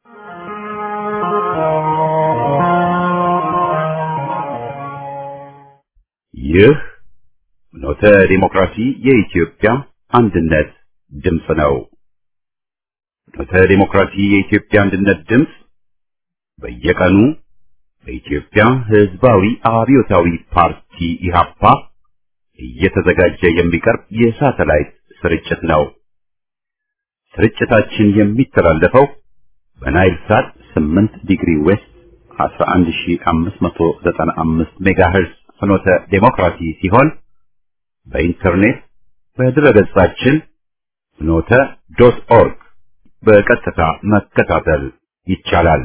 ይህ ኖተ ዲሞክራሲ የኢትዮጵያ አንድነት ድምፅ ነው። ኖተ ዲሞክራሲ የኢትዮጵያ አንድነት ድምፅ በየቀኑ በኢትዮጵያ ሕዝባዊ አብዮታዊ ፓርቲ ኢህአፓ እየተዘጋጀ የሚቀርብ የሳተላይት ስርጭት ነው። ስርጭታችን የሚተላለፈው በናይል ሳት 8 ዲግሪ ዌስት 11595 ሜጋሄርዝ ፍኖተ ዴሞክራሲ ሲሆን በኢንተርኔት በድረገጻችን ፍኖተ ዶት ኦርግ በቀጥታ መከታተል ይቻላል።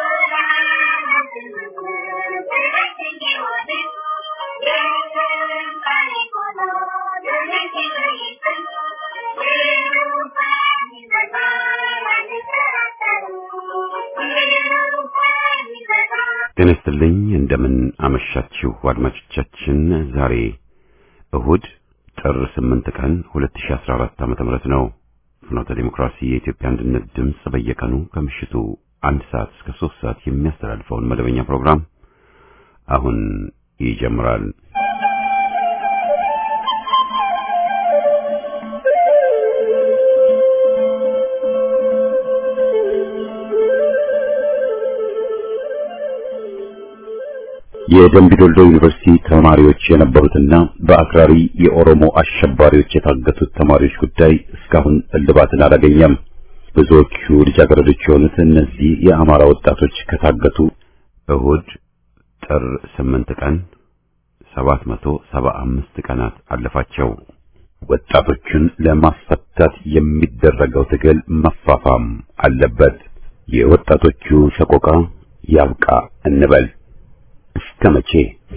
ጤና ይስጥልኝ። እንደምን አመሻችሁ አድማጮቻችን። ዛሬ እሁድ ጥር 8 ቀን 2014 ዓ.ም ነው። ፍኖተ ዲሞክራሲ የኢትዮጵያ አንድነት ድምፅ በየቀኑ ከምሽቱ አንድ ሰዓት እስከ 3 ሰዓት የሚያስተላልፈውን መደበኛ ፕሮግራም አሁን ይጀምራል። የደምቢ ዶልዶ ዩኒቨርሲቲ ተማሪዎች የነበሩትና በአክራሪ የኦሮሞ አሸባሪዎች የታገቱት ተማሪዎች ጉዳይ እስካሁን እልባትን አላገኘም። ብዙዎቹ ልጃገረዶች የሆኑት እነዚህ የአማራ ወጣቶች ከታገቱ እሁድ ጥር 8 ቀን 775 ቀናት አለፋቸው። ወጣቶቹን ለማስፈታት የሚደረገው ትግል መፋፋም አለበት። የወጣቶቹ ሰቆቃ ያብቃ እንበል። እስከ መቼ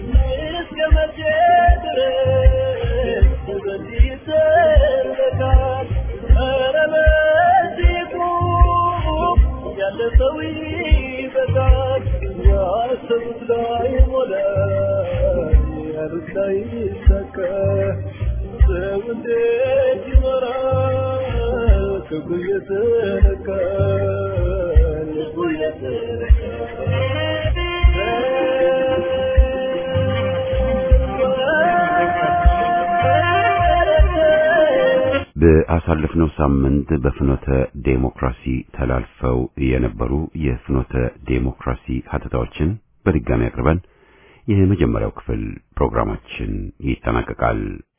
በአሳለፍነው ሳምንት በፍኖተ ዴሞክራሲ ተላልፈው የነበሩ የፍኖተ ዴሞክራሲ ሀተታዎችን በድጋሚ አቅርበን የመጀመሪያው ክፍል ፕሮግራማችን ይጠናቀቃል።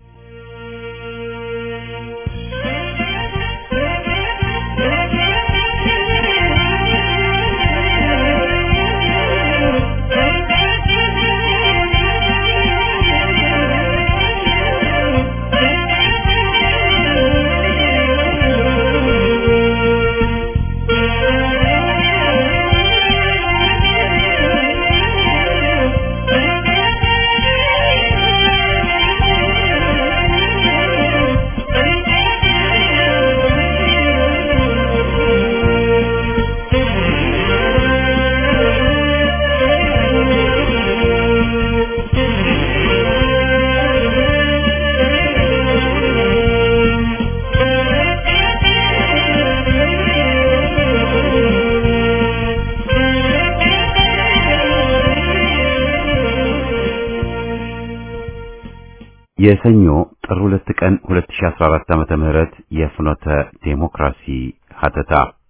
የሰኞ ጥር 2 ቀን 2014 ዓመተ ምህረት የፍኖተ ዴሞክራሲ ሀተታ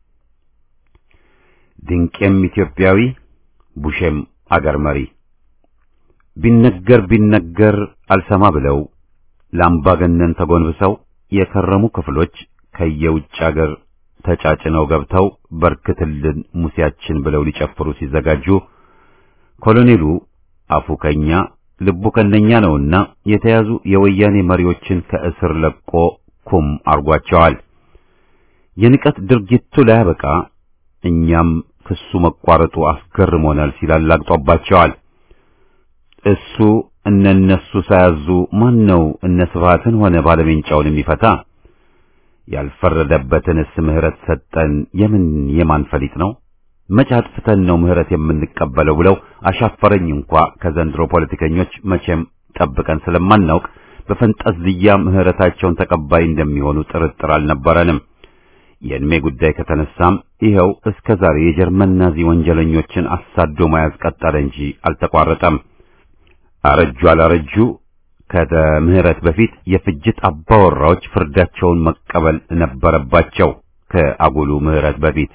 ድንቄም ኢትዮጵያዊ ቡሼም አገር መሪ ቢነገር ቢነገር አልሰማ ብለው ለአምባገነን ተጎንብሰው የከረሙ ክፍሎች ከየውጭ አገር ተጫጭነው ገብተው በርክትልን ሙሴያችን ብለው ሊጨፍሩ ሲዘጋጁ ኮሎኔሉ አፉ ከኛ ልቡ ከነኛ ነውና የተያዙ የወያኔ መሪዎችን ከእስር ለቆ ኩም አርጓቸዋል። የንቀት ድርጊቱ ላያበቃ እኛም ክሱ መቋረጡ አስገርሞናል ሲል አላግጦባቸዋል። እሱ እነነሱ ሳያዙ ማን ነው እነ ስብሃትን ሆነ ባለሜንጫውን የሚፈታ? ያልፈረደበትንስ ምህረት ሰጠን የምን የማን ፈሊጥ ነው? መቼ አጥፍተን ነው ምህረት የምንቀበለው ብለው አሻፈረኝ እንኳ ከዘንድሮ ፖለቲከኞች መቼም ጠብቀን ስለማናውቅ በፈንጠዝያ ምህረታቸውን ተቀባይ እንደሚሆኑ ጥርጥር አልነበረንም። የእድሜ ጉዳይ ከተነሳም ይኸው እስከ ዛሬ የጀርመን ናዚ ወንጀለኞችን አሳዶ መያዝ ቀጠለ እንጂ አልተቋረጠም። አረጁ አላረጁ ከምህረት በፊት የፍጅት አባወራዎች ፍርዳቸውን መቀበል ነበረባቸው። ከአጉሉ ምህረት በፊት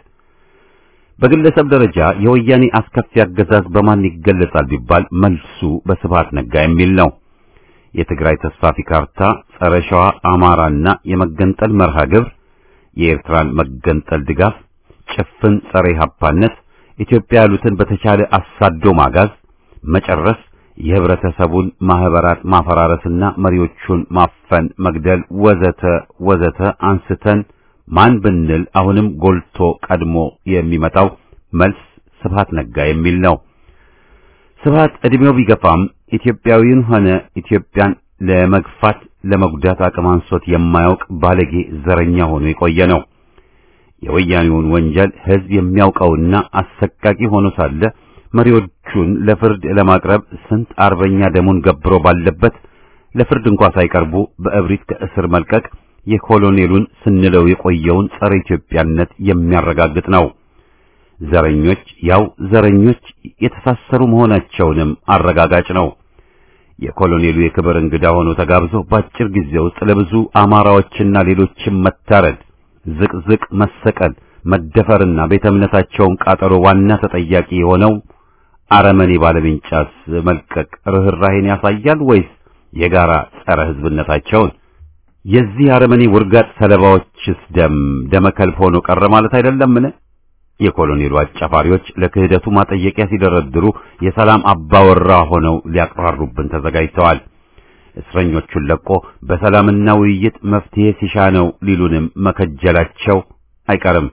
በግለሰብ ደረጃ የወያኔ አስከፊ አገዛዝ በማን ይገለጻል ቢባል መልሱ በስብሃት ነጋ የሚል ነው። የትግራይ ተስፋፊ ካርታ፣ ጸረ ሸዋ አማራና የመገንጠል መርሃ ግብር፣ የኤርትራን መገንጠል ድጋፍ፣ ጭፍን ጸረ ኢህአፓነት፣ ኢትዮጵያ ያሉትን በተቻለ አሳዶ ማጋዝ፣ መጨረስ፣ የህብረተሰቡን ማህበራት ማፈራረስና መሪዎቹን ማፈን፣ መግደል ወዘተ ወዘተ አንስተን ማን ብንል አሁንም ጎልቶ ቀድሞ የሚመጣው መልስ ስብሃት ነጋ የሚል ነው። ስብሃት ዕድሜው ቢገፋም ኢትዮጵያዊውን ሆነ ኢትዮጵያን ለመግፋት ለመጉዳት አቅም አንሶት የማያውቅ ባለጌ ዘረኛ ሆኖ የቆየ ነው። የወያኔውን ወንጀል ህዝብ የሚያውቀውና አሰቃቂ ሆኖ ሳለ መሪዎቹን ለፍርድ ለማቅረብ ስንት አርበኛ ደሙን ገብሮ ባለበት ለፍርድ እንኳ ሳይቀርቡ በእብሪት ከእስር መልቀቅ የኮሎኔሉን ስንለው የቆየውን ጸረ ኢትዮጵያነት የሚያረጋግጥ ነው። ዘረኞች ያው ዘረኞች የተሳሰሩ መሆናቸውንም አረጋጋጭ ነው። የኮሎኔሉ የክብር እንግዳ ሆኖ ተጋብዞ በአጭር ጊዜ ውስጥ ለብዙ አማራዎችና ሌሎችም መታረድ፣ ዝቅዝቅ መሰቀል፣ መደፈርና ቤተ እምነታቸውን ቃጠሎ ዋና ተጠያቂ የሆነው አረመኔ ባለቤንጫስ መልቀቅ ርኅራሄን ያሳያል ወይስ የጋራ ጸረ ህዝብነታቸውን? የዚህ አረመኔ ውርጋጥ ሰለባዎችስ ደም ደመከልብ ሆኖ ቀረ ማለት አይደለምን? የኮሎኔሉ አጫፋሪዎች ለክህደቱ ማጠየቂያ ሲደረድሩ የሰላም አባወራ ሆነው ሊያቅራሩብን ተዘጋጅተዋል። እስረኞቹን ለቆ በሰላምና ውይይት መፍትሄ ሲሻ ነው ሊሉንም መከጀላቸው አይቀርም።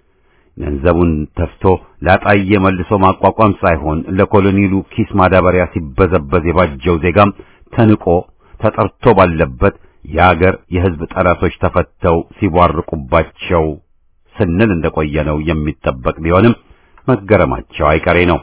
ገንዘቡን ተፍቶ ላጣየ መልሶ ማቋቋም ሳይሆን ለኮሎኔሉ ኪስ ማዳበሪያ ሲበዘበዝ የባጀው ዜጋም ተንቆ ተጠርቶ ባለበት የአገር የሕዝብ ጠላቶች ተፈተው ሲቧርቁባቸው ስንል እንደቆየነው የሚጠበቅ ቢሆንም መገረማቸው አይቀሬ ነው።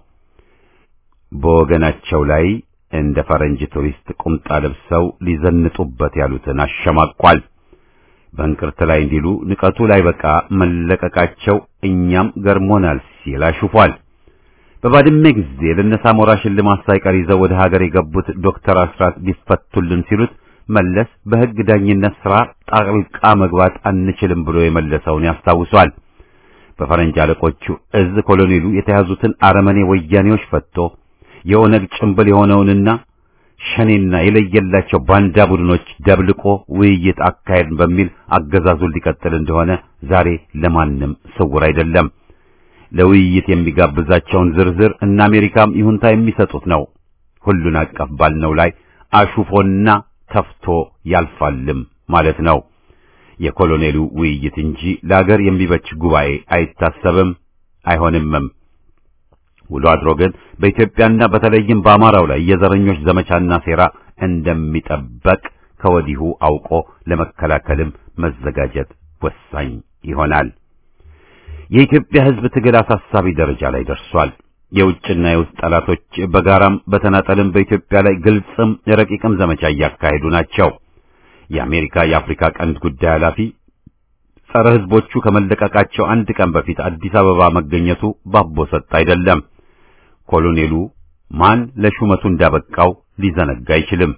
በወገናቸው ላይ እንደ ፈረንጅ ቱሪስት ቁምጣ ለብሰው ሊዘንጡበት ያሉትን አሸማቋል። በእንቅርት ላይ እንዲሉ ንቀቱ ላይ በቃ መለቀቃቸው እኛም ገርሞናል ሲል አሹፏል። በባድመ ጊዜ ለነሳሞራ ሽልማት ሳይቀር ይዘው ወደ ሀገር የገቡት ዶክተር አስራት ሊፈቱልን ሲሉት መለስ በሕግ ዳኝነት ሥራ ጣልቃ መግባት አንችልም ብሎ የመለሰውን ያስታውሷል። በፈረንጅ አለቆቹ እዝ ኮሎኔሉ የተያዙትን አረመኔ ወያኔዎች ፈቶ የኦነግ ጭምብል የሆነውንና ሸኔና የለየላቸው ባንዳ ቡድኖች ደብልቆ ውይይት አካሄድ በሚል አገዛዙን ሊቀጥል እንደሆነ ዛሬ ለማንም ስውር አይደለም። ለውይይት የሚጋብዛቸውን ዝርዝር እና አሜሪካም ይሁንታ የሚሰጡት ነው። ሁሉን አቀፍ ባልነው ላይ አሹፎና ተፍቶ ያልፋልም ማለት ነው። የኮሎኔሉ ውይይት እንጂ ለአገር የሚበጅ ጉባኤ አይታሰብም አይሆንምም። ውሎ አድሮ ግን በኢትዮጵያና በተለይም በአማራው ላይ የዘረኞች ዘመቻና ሴራ እንደሚጠበቅ ከወዲሁ አውቆ ለመከላከልም መዘጋጀት ወሳኝ ይሆናል። የኢትዮጵያ ሕዝብ ትግል አሳሳቢ ደረጃ ላይ ደርሷል። የውጭና የውስጥ ጠላቶች በጋራም በተናጠልም በኢትዮጵያ ላይ ግልጽም ረቂቅም ዘመቻ እያካሄዱ ናቸው። የአሜሪካ የአፍሪካ ቀንድ ጉዳይ ኃላፊ ጸረ ሕዝቦቹ ከመለቀቃቸው አንድ ቀን በፊት አዲስ አበባ መገኘቱ ባቦ ሰጥ አይደለም። ኮሎኔሉ ማን ለሹመቱ እንዳበቃው ሊዘነጋ አይችልም።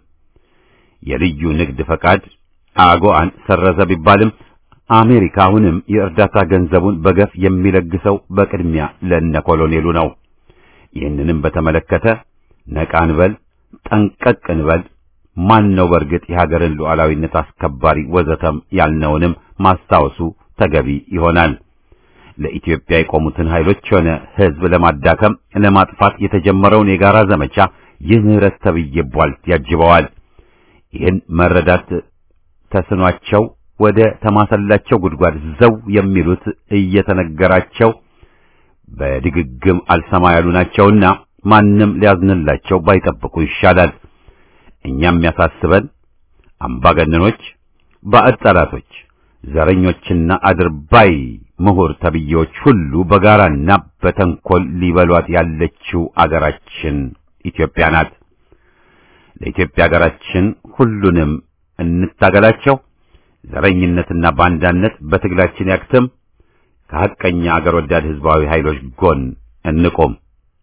የልዩ ንግድ ፈቃድ አጎአን ሰረዘ ቢባልም አሜሪካ አሁንም የእርዳታ ገንዘቡን በገፍ የሚለግሰው በቅድሚያ ለነ ኮሎኔሉ ነው። ይህንንም በተመለከተ ነቃ እንበል፣ ጠንቀቅ እንበል። ማን ነው በእርግጥ የሀገርን ሉዓላዊነት አስከባሪ ወዘተም ያልነውንም ማስታወሱ ተገቢ ይሆናል። ለኢትዮጵያ የቆሙትን ኃይሎች ሆነ ሕዝብ ለማዳከም ለማጥፋት የተጀመረውን የጋራ ዘመቻ ይህ ምህረት ተብዬ ቧልት ያጅበዋል። ይህን መረዳት ተስኗቸው ወደ ተማሰላቸው ጉድጓድ ዘው የሚሉት እየተነገራቸው በድግግም አልሰማ ያሉ ናቸውና ማንም ሊያዝንላቸው ባይጠብቁ ይሻላል። እኛም የሚያሳስበን አምባገነኖች፣ ባዕድ ጠላቶች፣ ዘረኞችና አድርባይ ምሁር ተብዬዎች ሁሉ በጋራና በተንኮል ሊበሏት ያለችው አገራችን ኢትዮጵያ ናት። ለኢትዮጵያ አገራችን ሁሉንም እንታገላቸው። ዘረኝነትና ባንዳነት በትግላችን ያክትም። ከሐቀኛ አገር ወዳድ ህዝባዊ ኃይሎች ጎን እንቆም።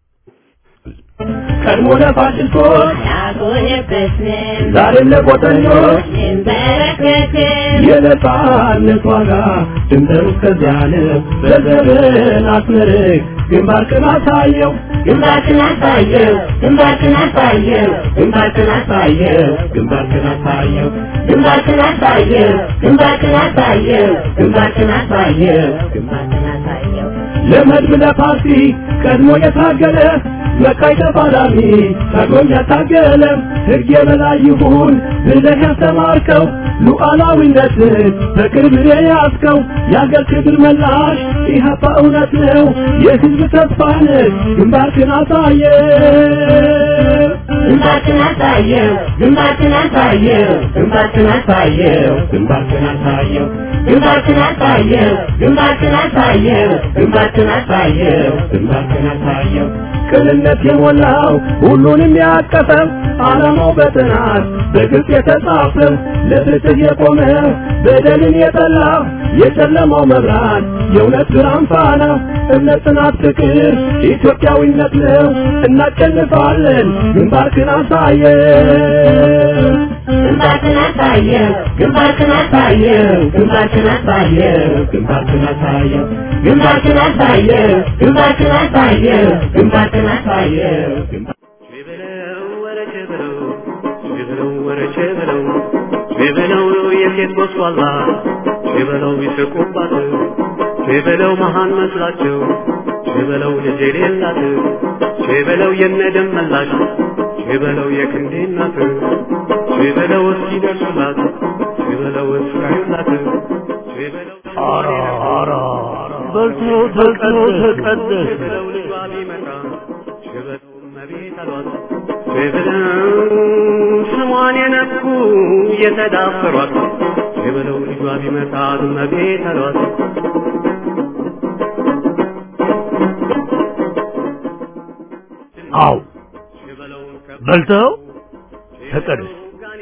ቀድሞ ለፋሽስቶች ያጎነበስን ዛሬም ለቆጠኞች እንበረከክን የነጻነት ዋጋ ድንበሩ እስከዚያ ነው። በዘመን አስመርቅ ግንባርክን አሳየው ግንባርክን አሳየው ግንባርክን አሳየው ግንባርክን አሳየው ግንባርክን አሳየው ግንባርክን አሳየው ግንባርክን አሳየው ግንባርክን አሳየው ግንባርክን አሳየው ለመድብ ለፓርቲ ቀድሞ የታገለ መካይ ተፋላሚ ታግሎም ያታገለ ሕግ የበላይ ይሁን ብለህ ያስተማርከው ሉዓላዊነትን በቅርብ የያዝከው የአገር ክብር መላሽ ኢህአፓ እውነት ነው የሕዝብ ተስፋ ነህ ግንባርክን አሳየ ግንባርክን አሳየው ግንባርክን አሳየው ግንባርክን አሳየው ግንባርክን አሳየው ግንባርክን አሳየው ግንባርክን አሳየው ግንባርክን አሳየው ግንባርክን አሳየው ቅንነት የሞላው ሁሉንም ያቀፈው ዓላማው በጥናት በግልጽ የተጻፈው ለፍትህ የቆመ በደልን የጠላ የጨለማው መብራት የእውነት ብርሃን ፋና እምነት፣ ጽናት፣ ፍቅር ኢትዮጵያዊነት ነው። እናሸንፋለን። ግንባርክን አሳየው ግንባርክን አሳየው ግንባርክን አሳየው ግንባርክን አሳየው ግንባርክን አሳየው ግንባርክን አሳየው ግንባርክን አሳየው ግንባርክን አሳየው ሸበለው የሴት ጎስቋላ ሸበለው ይስቁባት ሸበለው መሃን መስላቸው ሸበለው ልጅ የሌላት ሸበለው የነደም መላሽ ሸበለው የክንዴ እናት ሸበለው እስኪደርሱላት ሸበለው እስካዩላት ሸበለው ኧረ ኧረ በልተው በልተው ተቀደስ ሸበለው ልጇ ቢመጣ ሸበለው እመቤት አሏት ሸበለው ስሟን የነኩ የተዳፈሯት ሸበለው ልጇ ቢመጣ እመቤት አሏት አው በልተው ተቀደስ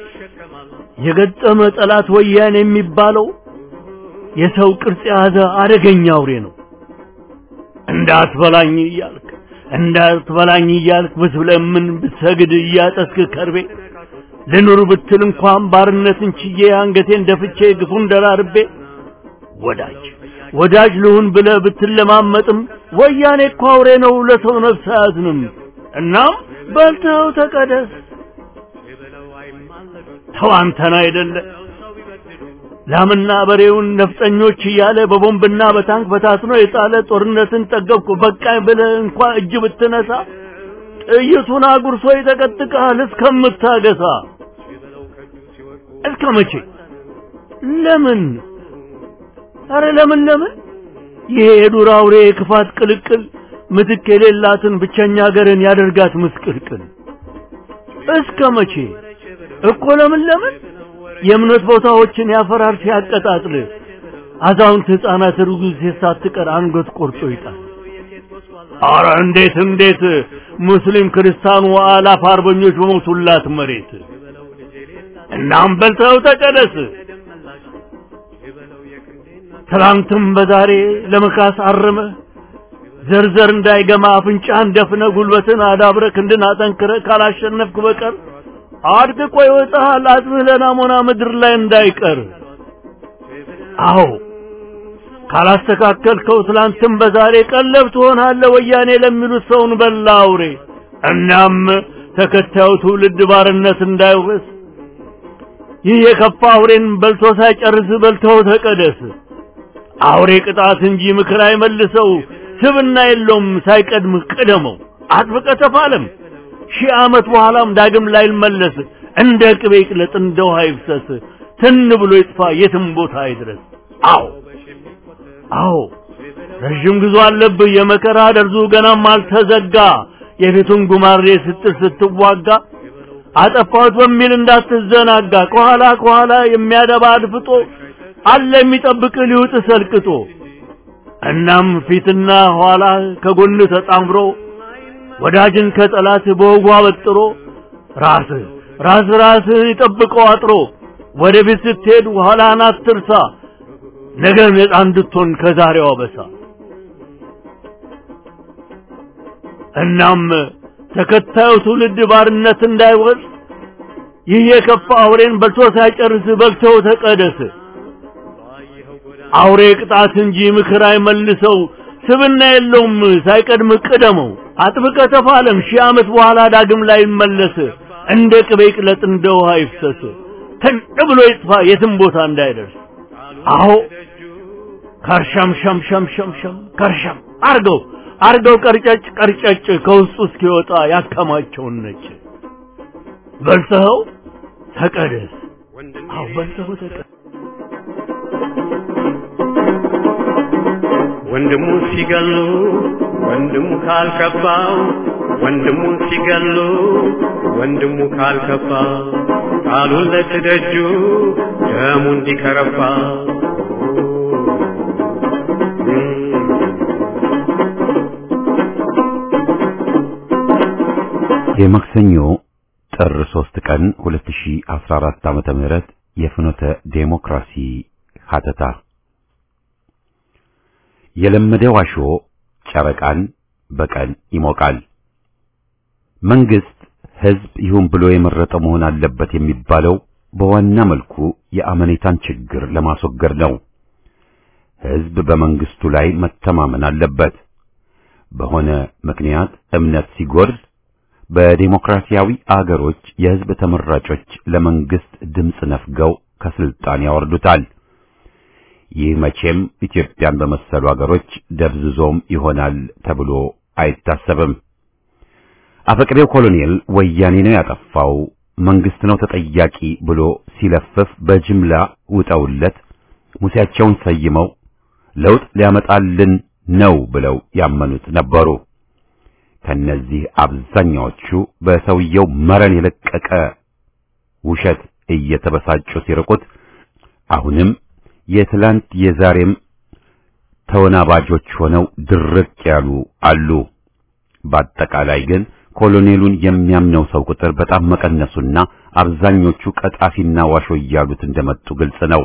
የገጠመ ጠላት ወያኔ የሚባለው የሰው ቅርጽ የያዘ አደገኛ አውሬ ነው። እንዳትበላኝ እያልክ እንዳትበላኝ እያልክ ብትለምን ብትሰግድ እያጠስክ ከርቤ ልኑር ብትል እንኳን ባርነትን ችዬ አንገቴን ደፍቼ ግፉን ደራርቤ ወዳጅ ወዳጅ ልሁን ብለህ ብትለማመጥም ወያኔ እኮ አውሬ ነው፣ ለሰው ነፍስ አያዝንም። እናም በልተው ተቀደስ። ተው አንተን አይደለ ላምና በሬውን ነፍጠኞች እያለ በቦምብና በታንክ በታትኖ የጣለ ጦርነትን ጠገብኩ በቃኝ ብለህ እንኳ እጅ ብትነሳ ጥይቱን አጉርሶ ይጠቀጥቅሃል እስከምታገሳ። እስከ መቼ? ለምን? አረ ለምን ለምን? ይሄ የዱር አውሬ የክፋት ቅልቅል ምትክ የሌላትን ብቸኛ ሀገርን ያደርጋት ምስቅልቅል። እስከ መቼ እኮ ለምን ለምን? የእምነት ቦታዎችን ያፈራርስ ያቀጣጥል። አዛውንት ሕፃናት ርጉዝ ሴት ሳትቀር አንገት ቆርጦ ይጣል። አረ እንዴት እንዴት ሙስሊም ክርስቲያኑ አላፍ አርበኞች በሞቱላት መሬት እናም በልተው ተቀደስ። ትላንትም በዛሬ ለመካስ አርመ ዘርዘር እንዳይገማ አፍንጫህን ደፍነ ጉልበትን አዳብረ ክንድን አጠንክረ ካላሸነፍክ በቀር አድቅቆ ይወጣሃል አጥምህ ለናሞና ምድር ላይ እንዳይቀር። አዎ ካላስተካከልከው ትላንትም በዛሬ ቀለብ ትሆናለህ ወያኔ ለሚሉት ሰውን በላ አውሬ። እናም ተከታዩ ትውልድ ባርነት እንዳይወርስ ይህ የከፋ አውሬን በልቶ ሳይጨርስ በልተው ተቀደስ። አውሬ ቅጣት እንጂ ምክር አይመልሰው፣ ስብና የለውም ሳይቀድም ቅደመው። አጥብቀ ተፋለም ሺህ ዓመት በኋላም ዳግም ላይመለስ እንደ ቅቤ ይቅለጥ እንደ ውሃ ይፍሰስ ትን ብሎ ይጥፋ የትም ቦታ አይድረስ። አዎ አዎ ረዥም ጉዞ አለብህ የመከራ ደርዙ ገናም አልተዘጋ የፊቱን ጉማሬ ስትል ስትዋጋ አጠፋሁት በሚል እንዳትዘናጋ ከኋላ ከኋላ የሚያደባ አድፍጦ አለ የሚጠብቅ ሊውጥ ሰልቅጦ እናም ፊትና ኋላ ከጎን ተጣምሮ ወዳጅን ከጠላት በወጉ አበጥሮ ራስ ራስ ራስህን ይጠብቀው አጥሮ ወደ ቤት ስትሄድ ኋላህን አትርሳ ነገ ነፃ እንድትሆን ከዛሬው አበሳ እናም ተከታዩ ትውልድ ባርነት እንዳይወርስ ይህ የከፋ አውሬን በልቶ ሳይጨርስ በልተው ተቀደስ። አውሬ ቅጣት እንጂ ምክር አይመልሰው፣ ስብና የለውም ሳይቀድም ቅደመው። አጥብቀ ተፋለም ሺህ ዓመት በኋላ ዳግም ላይ ይመለስ። እንደ ቅቤ ቅለጥ እንደ ውሃ ይፍሰስ። ተን ብሎ ይጥፋ የትም ቦታ እንዳይደርስ። አዎ ከርሸም ሸም ሸም ሸም ሸም ከርሸም አርገው አርገው ቀርጨጭ ቀርጨጭ ከውስጡ እስኪወጣ ያከማቸውን ነጭ በልተኸው ተቀደስ። አዎ በልተኸው ተቀደስ። ወንድሙ ሲገሉ ወንድሙ ካልከባው ወንድሙ ሲገሉ ወንድሙ ካልከባ ቃሉን ለትደጁ ደሙ እንዲከረባ የማክሰኞ ጥር 3 ቀን 2014 ዓመተ ምህረት የፍኖተ ዴሞክራሲ ሀተታ የለመደው ዋሾ ጨረቃን በቀን ይሞቃል። መንግስት ህዝብ ይሁን ብሎ የመረጠው መሆን አለበት የሚባለው በዋና መልኩ የአመኔታን ችግር ለማስወገድ ነው። ህዝብ በመንግስቱ ላይ መተማመን አለበት። በሆነ ምክንያት እምነት ሲጎድል በዴሞክራሲያዊ አገሮች የህዝብ ተመራጮች ለመንግስት ድምፅ ነፍገው ከስልጣን ያወርዱታል። ይህ መቼም ኢትዮጵያን በመሰሉ አገሮች ደብዝዞም ይሆናል ተብሎ አይታሰብም። አፈቅሬው ኮሎኔል ወያኔ ነው ያጠፋው፣ መንግስት ነው ተጠያቂ ብሎ ሲለፍፍ በጅምላ ውጠውለት ሙሴያቸውን ሰይመው ለውጥ ሊያመጣልን ነው ብለው ያመኑት ነበሩ። ከነዚህ አብዛኛዎቹ በሰውየው መረን የለቀቀ ውሸት እየተበሳጩ ሲርቁት አሁንም የትላንት የዛሬም ተወናባጆች ሆነው ድርቅ ያሉ አሉ። በአጠቃላይ ግን ኮሎኔሉን የሚያምነው ሰው ቁጥር በጣም መቀነሱና አብዛኞቹ ቀጣፊና ዋሾ እያሉት እንደመጡ ግልጽ ነው።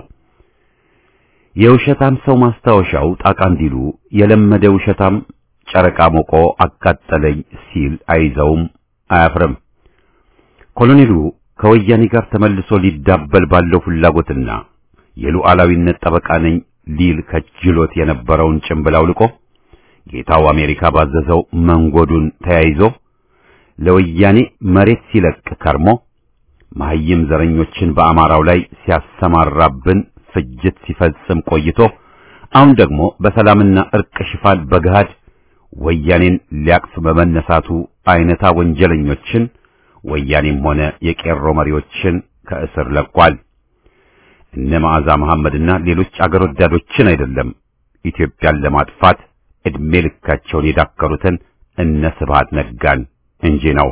የውሸታም ሰው ማስታወሻው ጣቃ እንዲሉ የለመደ ውሸታም ጨረቃ ሞቆ አቃጠለኝ ሲል አይዘውም አያፍርም። ኮሎኔሉ ከወያኔ ጋር ተመልሶ ሊዳበል ባለው ፍላጎትና የሉዓላዊነት ጠበቃ ነኝ ሊል ከጅሎት የነበረውን ጭምብል አውልቆ ጌታው አሜሪካ ባዘዘው መንጎዱን ተያይዞ ለወያኔ መሬት ሲለቅ ከርሞ መሐይም ዘረኞችን በአማራው ላይ ሲያሰማራብን ፍጅት ሲፈጽም ቆይቶ አሁን ደግሞ በሰላምና እርቅ ሽፋን በገሃድ ወያኔን ሊያቅፍ በመነሳቱ አይነታ ወንጀለኞችን ወያኔም ሆነ የቄሮ መሪዎችን ከእስር ለቋል። እነ መዓዛ መሐመድና ሌሎች አገር ወዳዶችን አይደለም ኢትዮጵያን ለማጥፋት ዕድሜ ልካቸውን የዳከሩትን እነ ስብሃት ነጋን እንጂ ነው።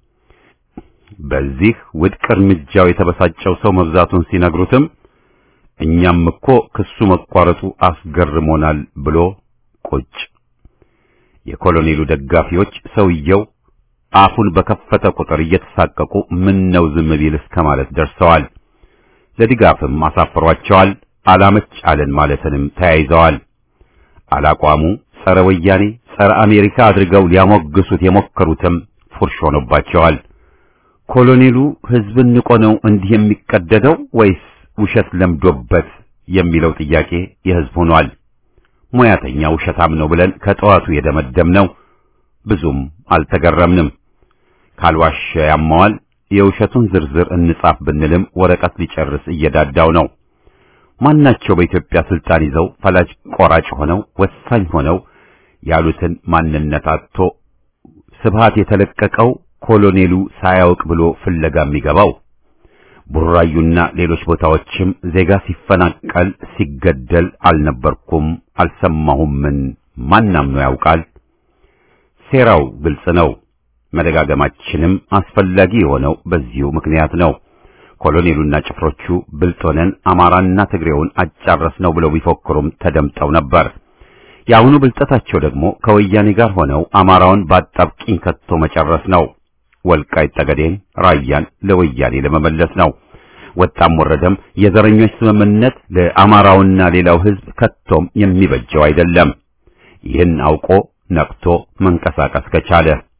በዚህ ውድቅ እርምጃው የተበሳጨው ሰው መብዛቱን ሲነግሩትም እኛም እኮ ክሱ መቋረጡ አስገርሞናል ብሎ ቁጭ። የኮሎኔሉ ደጋፊዎች ሰውየው አፉን በከፈተ ቁጥር እየተሳቀቁ ምን ነው ዝም ቢል እስከ ማለት ደርሰዋል። ለድጋፍም አሳፍሯቸዋል። አላመች አለን ማለትንም ተያይዘዋል። አላቋሙ ጸረ ወያኔ ጸረ አሜሪካ አድርገው ሊያሞግሱት የሞከሩትም ፉርሽ ሆኖባቸዋል። ኮሎኔሉ ሕዝብን ንቆ ነው እንዲህ የሚቀደደው ወይስ ውሸት ለምዶበት የሚለው ጥያቄ የሕዝብ ሆኗል። ሙያተኛ ውሸታም ነው ብለን ከጠዋቱ የደመደምነው ብዙም አልተገረምንም። ካልዋሸ ያማዋል። የውሸቱን ዝርዝር እንጻፍ ብንልም ወረቀት ሊጨርስ እየዳዳው ነው። ማናቸው በኢትዮጵያ ስልጣን ይዘው ፈላጭ ቆራጭ ሆነው ወሳኝ ሆነው ያሉትን ማንነት አጥቶ ስብሃት የተለቀቀው ኮሎኔሉ ሳያውቅ ብሎ ፍለጋ የሚገባው ቡራዩና ሌሎች ቦታዎችም ዜጋ ሲፈናቀል ሲገደል አልነበርኩም አልሰማሁምን ማናምኖ ያውቃል። ሴራው ግልጽ ነው። መደጋገማችንም አስፈላጊ የሆነው በዚሁ ምክንያት ነው። ኮሎኔሉና ጭፍሮቹ ብልጥ ሆነን አማራና ትግሬውን አጫረስ ነው ብለው ቢፎክሩም ተደምጠው ነበር። የአሁኑ ብልጠታቸው ደግሞ ከወያኔ ጋር ሆነው አማራውን ባጣብቂኝ ከቶ መጨረስ ነው። ወልቃይት ጠገዴን፣ ራያን ለወያኔ ለመመለስ ነው። ወጣም ወረደም የዘረኞች ስምምነት ለአማራውና ሌላው ሕዝብ ከቶም የሚበጀው አይደለም። ይህን አውቆ ነቅቶ መንቀሳቀስ ከቻለ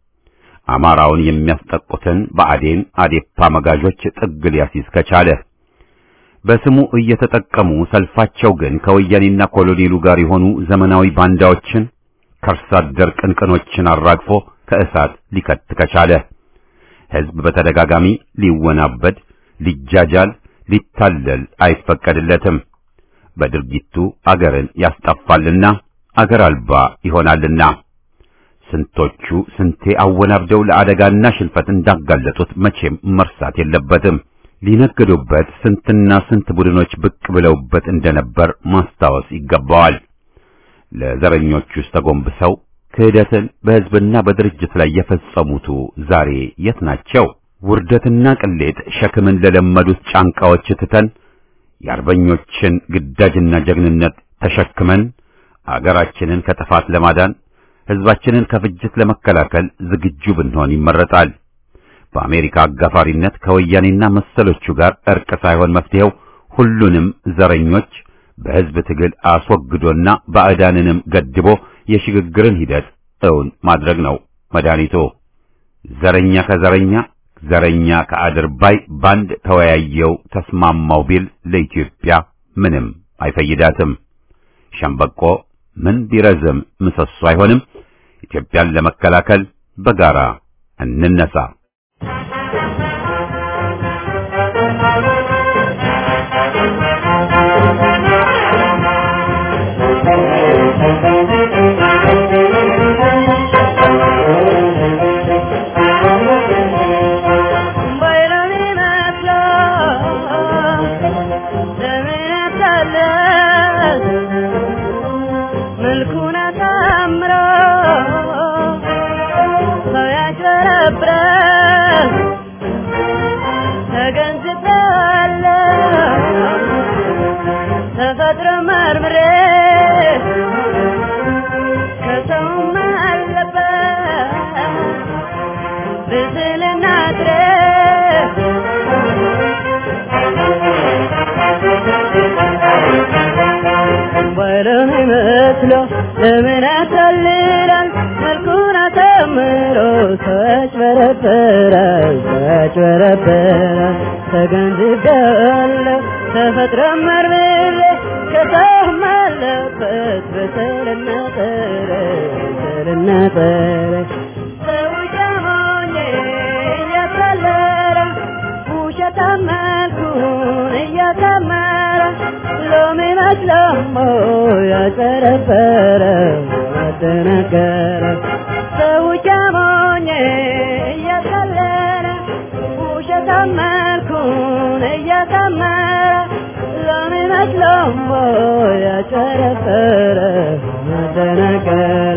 አማራውን የሚያስጠቁትን ብአዴን አዴፓ መጋዦች ጥግ ሊያስይዝ ከቻለ በስሙ እየተጠቀሙ ሰልፋቸው ግን ከወያኔና ኮሎኔሉ ጋር የሆኑ ዘመናዊ ባንዳዎችን ከርሳ አደር ቅንቅኖችን አራግፎ ከእሳት ሊከት ከቻለ ሕዝብ በተደጋጋሚ ሊወናበድ፣ ሊጃጃል፣ ሊታለል አይፈቀድለትም። በድርጊቱ አገርን ያስጠፋልና አገር አልባ ይሆናልና ስንቶቹ ስንቴ አወናብደው ለአደጋና ሽንፈት እንዳጋለጡት መቼም መርሳት የለበትም። ሊነግዱበት ስንትና ስንት ቡድኖች ብቅ ብለውበት እንደነበር ማስታወስ ይገባዋል። ለዘረኞቹስ ተጎንብሰው ክህደትን በሕዝብና በድርጅት ላይ የፈጸሙቱ ዛሬ የት ናቸው? ውርደትና ቅሌት ሸክምን ለለመዱት ጫንቃዎች ትተን የአርበኞችን ግዳጅና ጀግንነት ተሸክመን አገራችንን ከጥፋት ለማዳን ሕዝባችንን ከፍጅት ለመከላከል ዝግጁ ብንሆን ይመረጣል። በአሜሪካ አጋፋሪነት ከወያኔና መሰሎቹ ጋር እርቅ ሳይሆን መፍትሄው ሁሉንም ዘረኞች በሕዝብ ትግል አስወግዶና ባዕዳንንም ገድቦ የሽግግርን ሂደት እውን ማድረግ ነው መድኃኒቱ። ዘረኛ ከዘረኛ ዘረኛ ከአድርባይ ባንድ ተወያየው ተስማማው ቢል ለኢትዮጵያ ምንም አይፈይዳትም። ሸምበቆ ምን ቢረዝም ምሰሶ አይሆንም። ኢትዮጵያን ለመከላከል በጋራ እንነሳ። ለምን ያታልላል መልኩን አሳምሮ ሰዎች በረበራል ሰዎች በረበራል ተገንዝቤያለሁ ተፈጥሮ መርምሬ ከሰውም አለበት በሰልና ጠረ በሰልና ጠረ ሰው ጀሞኜ እያታለለ ውሸታም መልኩን እያሳመረ ሎሚ መስሎሞ ያጨረበረ ያደነገረ ሰው ጀሞኜ እያታለለ ውሸታም መልኩን እያሳመረ ሎሚ መስሎሞ ያጨረበረ ያደነገረ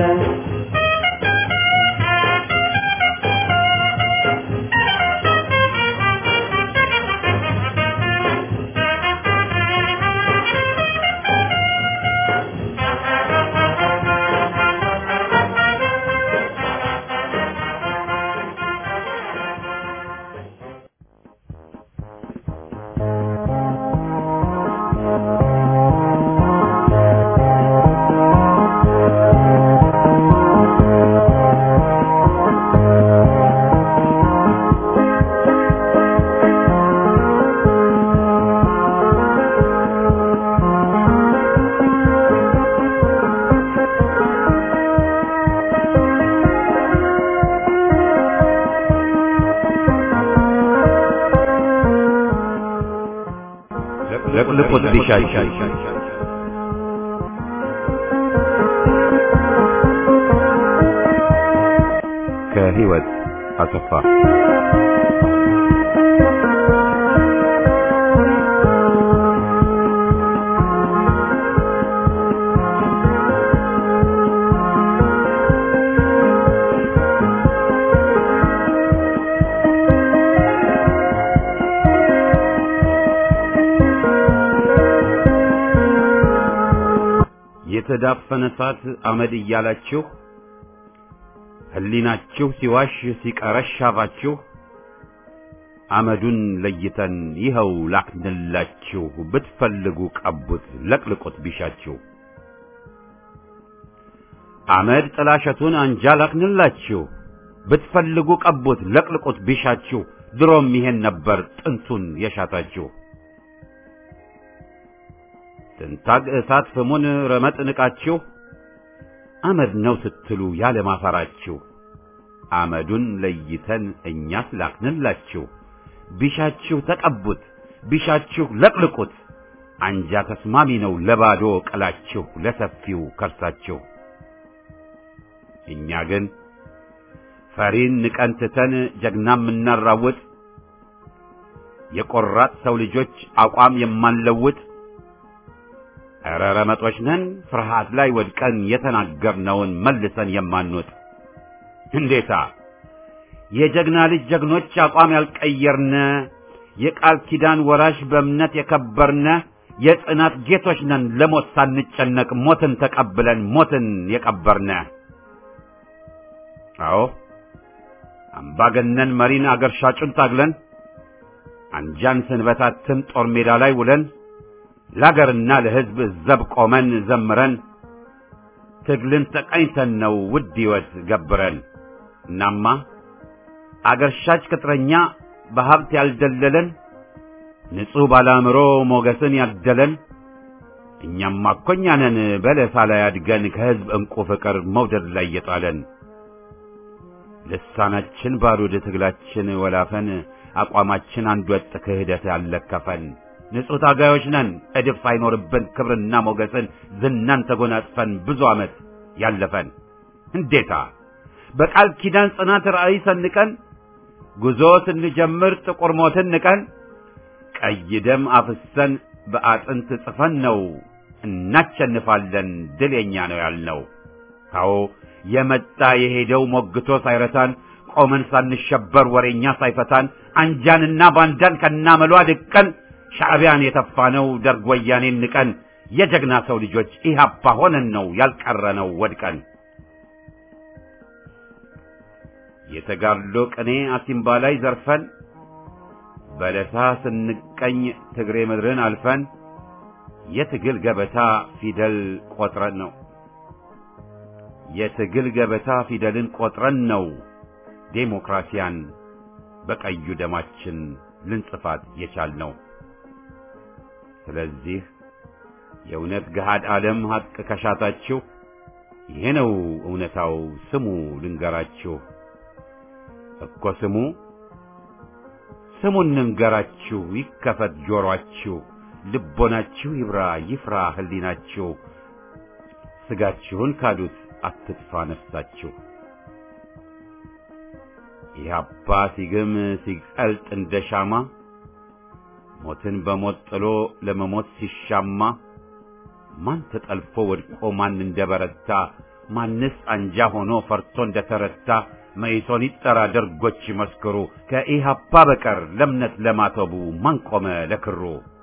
ለቁልቁት ቢሻቸው ከህይወት አሰፋ የተዳፈነ እሳት አመድ እያላችሁ ህሊናችሁ ሲዋሽ ሲቀረሽ አፋችሁ አመዱን ለይተን ይኸው ላክንላችሁ ብትፈልጉ ቀቡት ለቅልቁት ቢሻችሁ አመድ ጥላሸቱን አንጃ ላክንላችሁ ብትፈልጉ ቀቡት ለቅልቁት ቢሻችሁ ድሮም ይሄን ነበር ጥንቱን የሻታችሁ። ትንታግ እሳት ፍሙን ረመጥ ንቃችሁ አመድ ነው ስትሉ ያለ ማፈራችሁ አመዱን ለይተን እኛስ ላክንላችሁ። ቢሻችሁ ተቀቡት ቢሻችሁ ለቅልቁት አንጃ ተስማሚ ነው ለባዶ ቅላችሁ ለሰፊው ከርሳችሁ። እኛ ግን ፈሪን ንቀን ትተን ጀግና የምናራውጥ የቆራጥ ሰው ልጆች አቋም የማንለውጥ ኧረ ረመጦች ነን ፍርሃት ላይ ወድቀን የተናገርነውን መልሰን የማንወጥ እንዴታ የጀግና ልጅ ጀግኖች አቋም ያልቀየርነ የቃል ኪዳን ወራሽ በእምነት የከበርነ የጽናት ጌቶች ነን ለሞት ሳንጨነቅ ሞትን ተቀብለን ሞትን የቀበርነ አዎ አምባገነን መሪን አገር ሻጩን ታግለን አንጃን ስንበታትን ጦር ሜዳ ላይ ውለን ለአገርና ለሕዝብ ዘብ ቆመን ዘምረን ትግልን ተቀኝተን ነው ውድ ሕይወት ገብረን። እናማ አገር ሻጭ ቅጥረኛ በሀብት ያልደለለን ንጹሕ ባለአእምሮ ሞገስን ያደለን እኛማ እኮ እኛ ነን በለሳ ላይ አድገን ከሕዝብ ዕንቁ ፍቅር መውደድ ላይ የጣለን ልሳናችን ባሩድ ትግላችን ወላፈን አቋማችን አንድ ወጥ ክህደት ያለከፈን ንጹሕ ታጋዮች ነን እድፍ ሳይኖርብን ክብርና ሞገስን ዝናን ተጎናጽፈን ብዙ ዓመት ያለፈን እንዴታ በቃል ኪዳን ጽናት ራእይ ሰንቀን ጉዞ ስንጀምር ጥቁር ሞትን ንቀን ቀይ ደም አፍሰን በአጥንት ጽፈን ነው እናሸንፋለን ድል የኛ ነው ያልነው። አዎ የመጣ የሄደው ሞግቶ ሳይረታን ቆመን ሳንሸበር ወሬኛ ሳይፈታን አንጃንና ባንዳን ከናመሏ ድቀን ሻዕቢያን የተፋነው ደርግ ወያኔን ንቀን የጀግና ሰው ልጆች ኢህአፓ ሆነን ነው ያልቀረነው ወድቀን። የተጋድሎ ቅኔ አሲምባ ላይ ዘርፈን በለሳ ስንቀኝ ትግሬ ምድርን አልፈን የትግል ገበታ ፊደል ቆጥረን ነው የትግል ገበታ ፊደልን ቆጥረን ነው ዴሞክራሲያን በቀዩ ደማችን ልንጽፋት የቻልነው። ስለዚህ የእውነት ገሃድ ዓለም ሐቅ ከሻታችሁ ይሄ ነው እውነታው ስሙ ልንገራችሁ እኮ ስሙ ስሙን እንንገራችሁ ይከፈት ጆሮአችሁ ልቦናችሁ ይብራ ይፍራ ህሊናችሁ ስጋችሁን ካዱት አትጥፋ ነፍሳችሁ ኢህአፓ ሲግም ሲቀልጥ እንደ ሻማ ሞትን በሞት ጥሎ ለመሞት ሲሻማ ማን ተጠልፎ ወድቆ ማን እንደበረታ ማንስ አንጃ ሆኖ ፈርቶ እንደተረታ መይሶን ይጠራ ደርጎች ይመስክሩ ከኢህአፓ በቀር ለእምነት ለማተቡ ማን ቆመ ለክሩ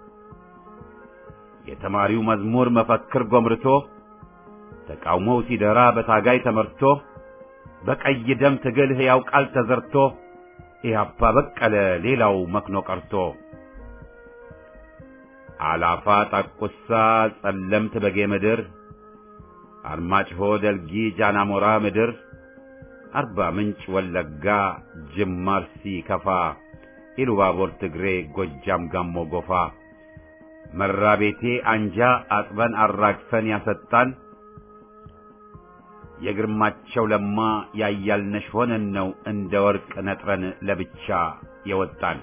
የተማሪው መዝሙር መፈክር ጎምርቶ ተቃውሞው ሲደራ በታጋይ ተመርቶ በቀይ ደም ትግል ሕያው ቃል ተዘርቶ ኢህአፓ በቀለ ሌላው መክኖ ቀርቶ አላፋ ጣቁሳ ጸለምት በጌ ምድር አርማጭሆ ደልጊ ጃናሞራ ምድር አርባ ምንጭ ወለጋ ጅማ አርሲ ከፋ ኢሉባቦር ትግሬ ጎጃም ጋሞ ጎፋ መራቤቴ አንጃ አጥበን አራግፈን ያሰጣን የግርማቸው ለማ ያያልነሽ ሆነን ነው እንደ ወርቅ ነጥረን ለብቻ የወጣን።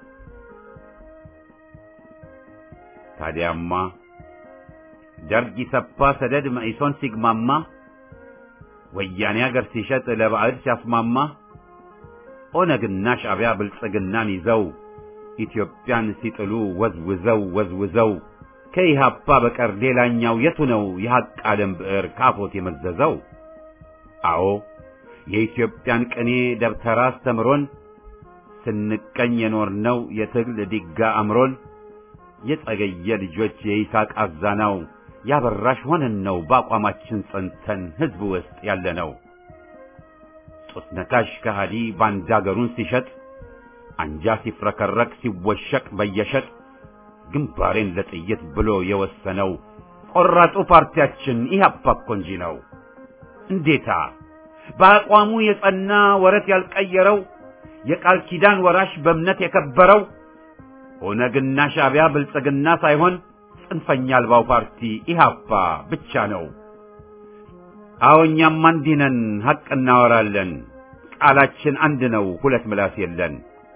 ታዲያማ ደርግ ኢሰፓ ሰደድ መኢሶን ሲግማማ ወያኔ አገር ሲሸጥ ለባዕድ ሲያስማማ ኦነግና ሻዕቢያ ብልጽግናን ይዘው ኢትዮጵያን ሲጥሉ ወዝውዘው ወዝውዘው ከኢህአፓ በቀር ሌላኛው የቱ ነው የሐቅ ዓለም ብዕር ካፎት የመዘዘው? አዎ የኢትዮጵያን ቅኔ ደብተራ አስተምሮን ስንቀኝ የኖርነው የትግል ዲጋ አምሮን የጸገየ ልጆች የይስሐቅ አዛናው ያበራሽ ሆነን ነው በአቋማችን ጸንተን ሕዝብ ውስጥ ያለነው። ጡት ነካሽ ከሃዲ ባንዳ አገሩን ሲሸጥ አንጃ ሲፍረከረክ ሲወሸቅ በየሸጥ ግንባሬን ለጥይት ብሎ የወሰነው ቆራጡ ፓርቲያችን ኢህአፓ እኮ እንጂ ነው። እንዴታ በአቋሙ የጸና ወረት ያልቀየረው የቃል ኪዳን ወራሽ በእምነት የከበረው ኦነግና ሻዕቢያ ብልጽግና ሳይሆን ጽንፈኛ አልባው ፓርቲ ኢህአፓ ብቻ ነው። አዎ እኛም እንዲህ ነን፣ ሐቅ እናወራለን። ቃላችን አንድ ነው፣ ሁለት ምላስ የለን።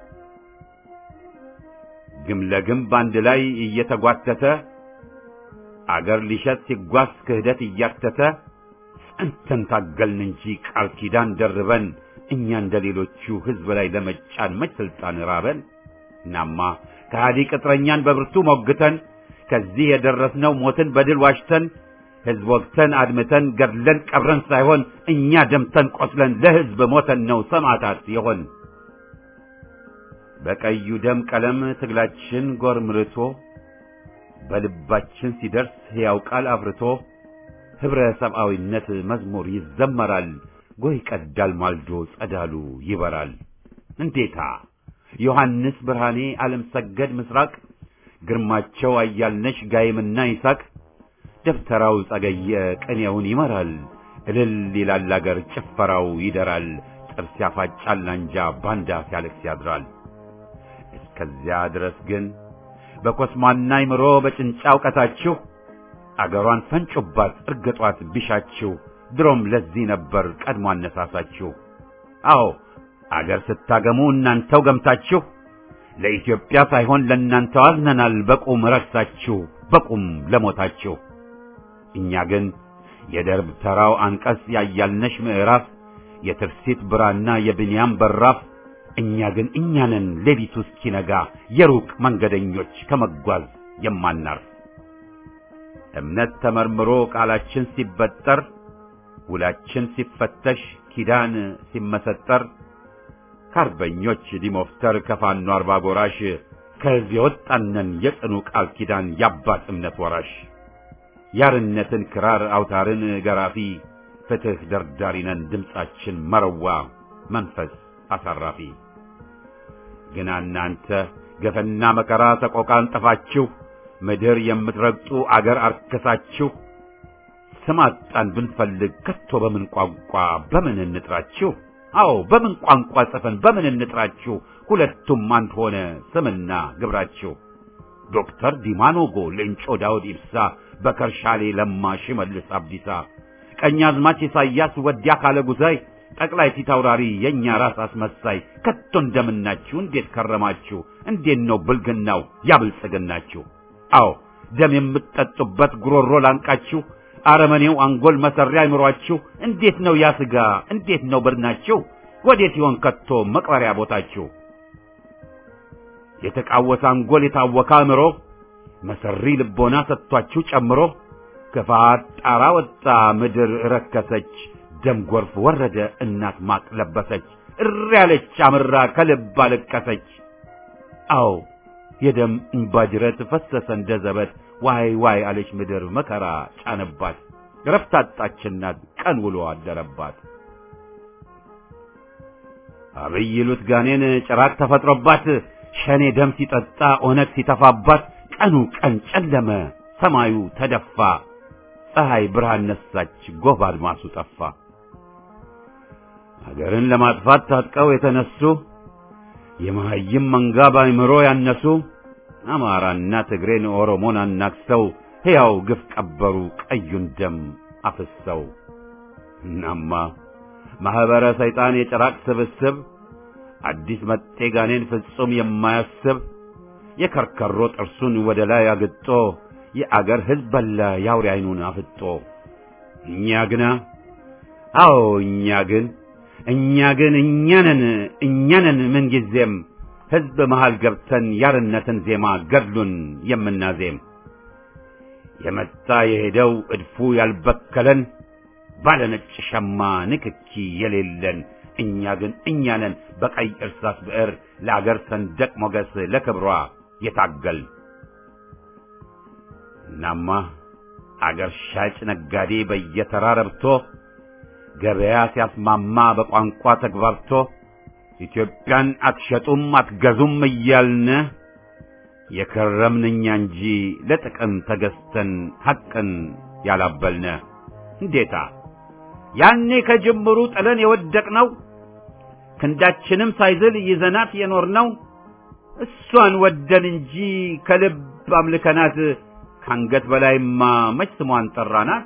ግም ለግም በአንድ ላይ እየተጓተተ አገር ሊሸጥ ሲጓዝ ክህደት እያተተ ጸንተን ታገልን እንጂ ቃል ኪዳን ደርበን እኛ እንደ ሌሎቹ ሕዝብ ላይ ለመጫን መች ስልጣን ራበን። እናማ ከሃዲ ቅጥረኛን በብርቱ ሞግተን ከዚህ የደረስነው ሞትን በድል ዋሽተን ሕዝብ ወግተን አድምተን ገድለን ቀብረን ሳይሆን እኛ ደምተን ቆስለን ለሕዝብ ሞተን ነው ሰማዕታት የሆን። በቀዩ ደም ቀለም ትግላችን ጎርምርቶ በልባችን ሲደርስ ሕያው ቃል አፍርቶ ኅብረ ሰብአዊነት መዝሙር ይዘመራል። ጎህ ይቀዳል ማልዶ ጸዳሉ ይበራል። እንዴታ ዮሐንስ ብርሃኔ፣ ዓለም ሰገድ ምስራቅ፣ ግርማቸው አያልነሽ ጋይምና ይሳቅ፣ ደብተራው ጸገየ ቅኔውን ይመራል። እልል ይላል አገር ጭፈራው ይደራል። ጥርስ ያፋጫል አንጃ ባንዳ ሲያለቅስ ያድራል። እስከዚያ ድረስ ግን በኮስማና ይምሮ በጭንጫ እውቀታችሁ አገሯን ፈንጩባት እርግጧት ቢሻችሁ ድሮም ለዚህ ነበር ቀድሞ አነሳሳችሁ። አዎ አገር ስታገሙ እናንተው ገምታችሁ ለኢትዮጵያ ሳይሆን ለእናንተው አዝነናል በቁም ረክሳችሁ በቁም ለሞታችሁ። እኛ ግን የደርብ ተራው አንቀጽ ያያልነሽ ምዕራፍ የትርሲት ብራና የብንያም በራፍ እኛ ግን እኛ ነን ሌሊቱ እስኪነጋ የሩቅ መንገደኞች ከመጓዝ የማናርፍ እምነት ተመርምሮ ቃላችን ሲበጠር ውላችን ሲፈተሽ ኪዳን ሲመሰጠር ከአርበኞች ዲሞፍተር ከፋኖ አርባ ጎራሽ ከዚህ የወጣነን የጽኑ ቃል ኪዳን የአባት እምነት ወራሽ ያርነትን ክራር አውታርን ገራፊ ፍትሕ ደርዳሪነን ድምፃችን መረዋ መንፈስ አሳራፊ ግና እናንተ ገፈና መከራ ሰቆቃን ጠፋችሁ ምድር የምትረግጡ አገር አርክሳችሁ ስም አጣን ብንፈልግ ከቶ በምን ቋንቋ በምን እንጥራችሁ? አዎ በምን ቋንቋ ጽፈን በምን እንጥራችሁ? ሁለቱም አንድ ሆነ ስምና ግብራችሁ። ዶክተር ዲማኖጎ፣ ሌንጮ ዳውድ ኢብሳ፣ በከርሻሌ ለማ፣ ሽመልስ አብዲሳ፣ ቀኛዝማች ኢሳያስ፣ ወዲያ ካለ ጉዛይ፣ ጠቅላይ ፊት አውራሪ የእኛ ራስ አስመሳይ ከቶ እንደምናችሁ እንዴት ከረማችሁ? እንዴት ነው ብልግናው ያብልጽግናችሁ? አዎ ደም የምትጠጡበት ጉሮሮ ላንቃችሁ አረመኔው አንጎል መሰሪያ አይምሯችሁ እንዴት ነው ያ ሥጋ እንዴት ነው በድናችሁ ወዴት ይሆን ከቶ መቅበሪያ ቦታችሁ የተቃወሰ አንጎል የታወከ አእምሮ መሰሪ ልቦና ሰጥቷችሁ ጨምሮ ክፋት ጣራ ወጣ ምድር ረከሰች ደም ጎርፍ ወረደ እናት ማቅ ለበሰች እሪ ያለች አምራ ከልብ አለቀሰች አዎ የደም እንባጅረት ፈሰሰ እንደ ዘበት ዋይ ዋይ አለች ምድር መከራ ጫነባት ረፍት አጣችናት ቀን ውሎ አደረባት አብይ ይሉት ጋኔን ጭራቅ ተፈጥሮባት ሸኔ ደም ሲጠጣ ኦነግ ሲተፋባት ቀኑ ቀን ጨለመ ሰማዩ ተደፋ ፀሐይ ብርሃን ነሳች ጎህ አድማሱ ጠፋ ሀገርን ለማጥፋት ታጥቀው የተነሱ የመሀይም መንጋ ባይምሮ ያነሱ አማራና ትግሬን ኦሮሞን አናክሰው ሕያው ግፍ ቀበሩ ቀዩን ደም አፍሰው። እናማ ማኅበረ ሰይጣን የጭራቅ ስብስብ አዲስ መጤ ጋኔን ፍጹም የማያስብ የከርከሮ ጥርሱን ወደ ላይ አግጦ የአገር ሕዝብ በላ የአውሬ ዓይኑን አፍጦ እኛ ግና አዎ እኛ ግን እኛ ግን እኛነን እኛነን ምንጊዜም ሕዝብ መሃል ገብተን ያርነትን ዜማ ገድሉን የምናዜም የመጣ የሄደው እድፉ ያልበከለን ባለ ነጭ ሸማ ንክኪ የሌለን እኛ ግን እኛነን በቀይ እርሳስ ብዕር ለአገር ሰንደቅ ሞገስ ለክብሯ የታገል እናማ አገር ሻጭ ነጋዴ በየተራ ረብቶ ገበያ ሲያስማማ በቋንቋ ተግባብቶ ኢትዮጵያን አትሸጡም አትገዙም እያልን የከረምን እኛ እንጂ ለጥቅም ተገዝተን ሐቅን ያላበልነ እንዴታ ያኔ ከጅምሩ ጥለን የወደቅነው ክንዳችንም ሳይዝል ይዘናት የኖርነው እሷን ወደን እንጂ ከልብ አምልከናት ካንገት በላይማ መች ስሟን ጠራናት።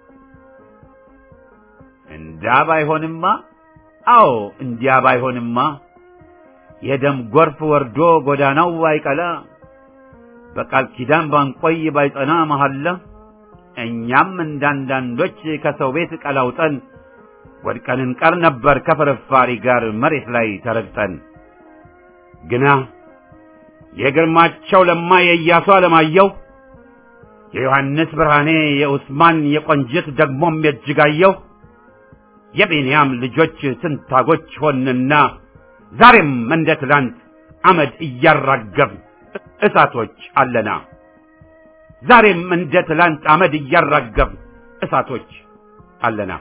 እንዳ ባይሆንማ አዎ እንዲያ ባይሆንማ የደም ጎርፍ ወርዶ ጎዳናው ባይቀላ በቃል ኪዳን ባንቆይ ባይጸና መሐላ እኛም እንዳንዳንዶች ከሰው ቤት ቀላውጠን ወድቀን እንቀር ነበር ከፍርፋሪ ጋር መሬት ላይ ተረግጠን። ግና የግርማቸው ለማ የኢያሱ አለማየሁ የዮሐንስ ብርሃኔ የኡስማን የቆንጅት ደግሞም የእጅጋየሁ የቤንያም ልጆች ትንታጎች ሆንና ዛሬም እንደ ትላንት አመድ እያራገብ እሳቶች አለና ዛሬም እንደ ትላንት አመድ እያራገብ እሳቶች አለና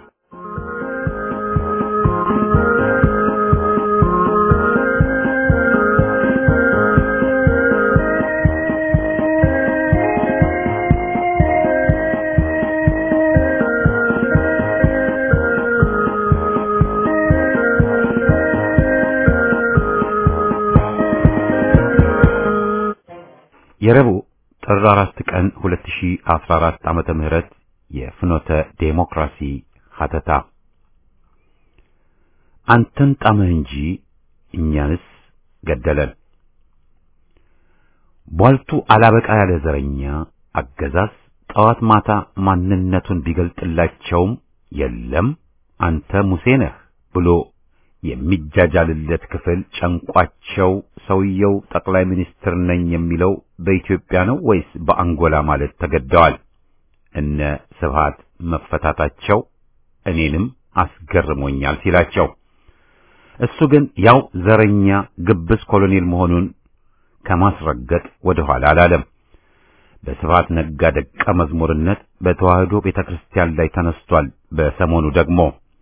የረቡዕ ጥር 4 ቀን 2014 ዓመተ ምህረት የፍኖተ ዴሞክራሲ ሀተታ አንተን ጣመህ እንጂ እኛንስ ገደለን። ቧልቱ አላበቃ ያለ ዘረኛ አገዛዝ ጠዋት ማታ ማንነቱን ቢገልጥላቸውም የለም አንተ ሙሴ ነህ ብሎ የሚጃጃልለት ክፍል ጨንቋቸው ሰውየው ጠቅላይ ሚኒስትር ነኝ የሚለው በኢትዮጵያ ነው ወይስ በአንጎላ ማለት ተገደዋል። እነ ስብሃት መፈታታቸው እኔንም አስገርሞኛል ሲላቸው፣ እሱ ግን ያው ዘረኛ ግብስ ኮሎኔል መሆኑን ከማስረገጥ ወደ ኋላ አላለም። በስብሃት ነጋ ደቀ መዝሙርነት በተዋህዶ ቤተክርስቲያን ላይ ተነስቷል። በሰሞኑ ደግሞ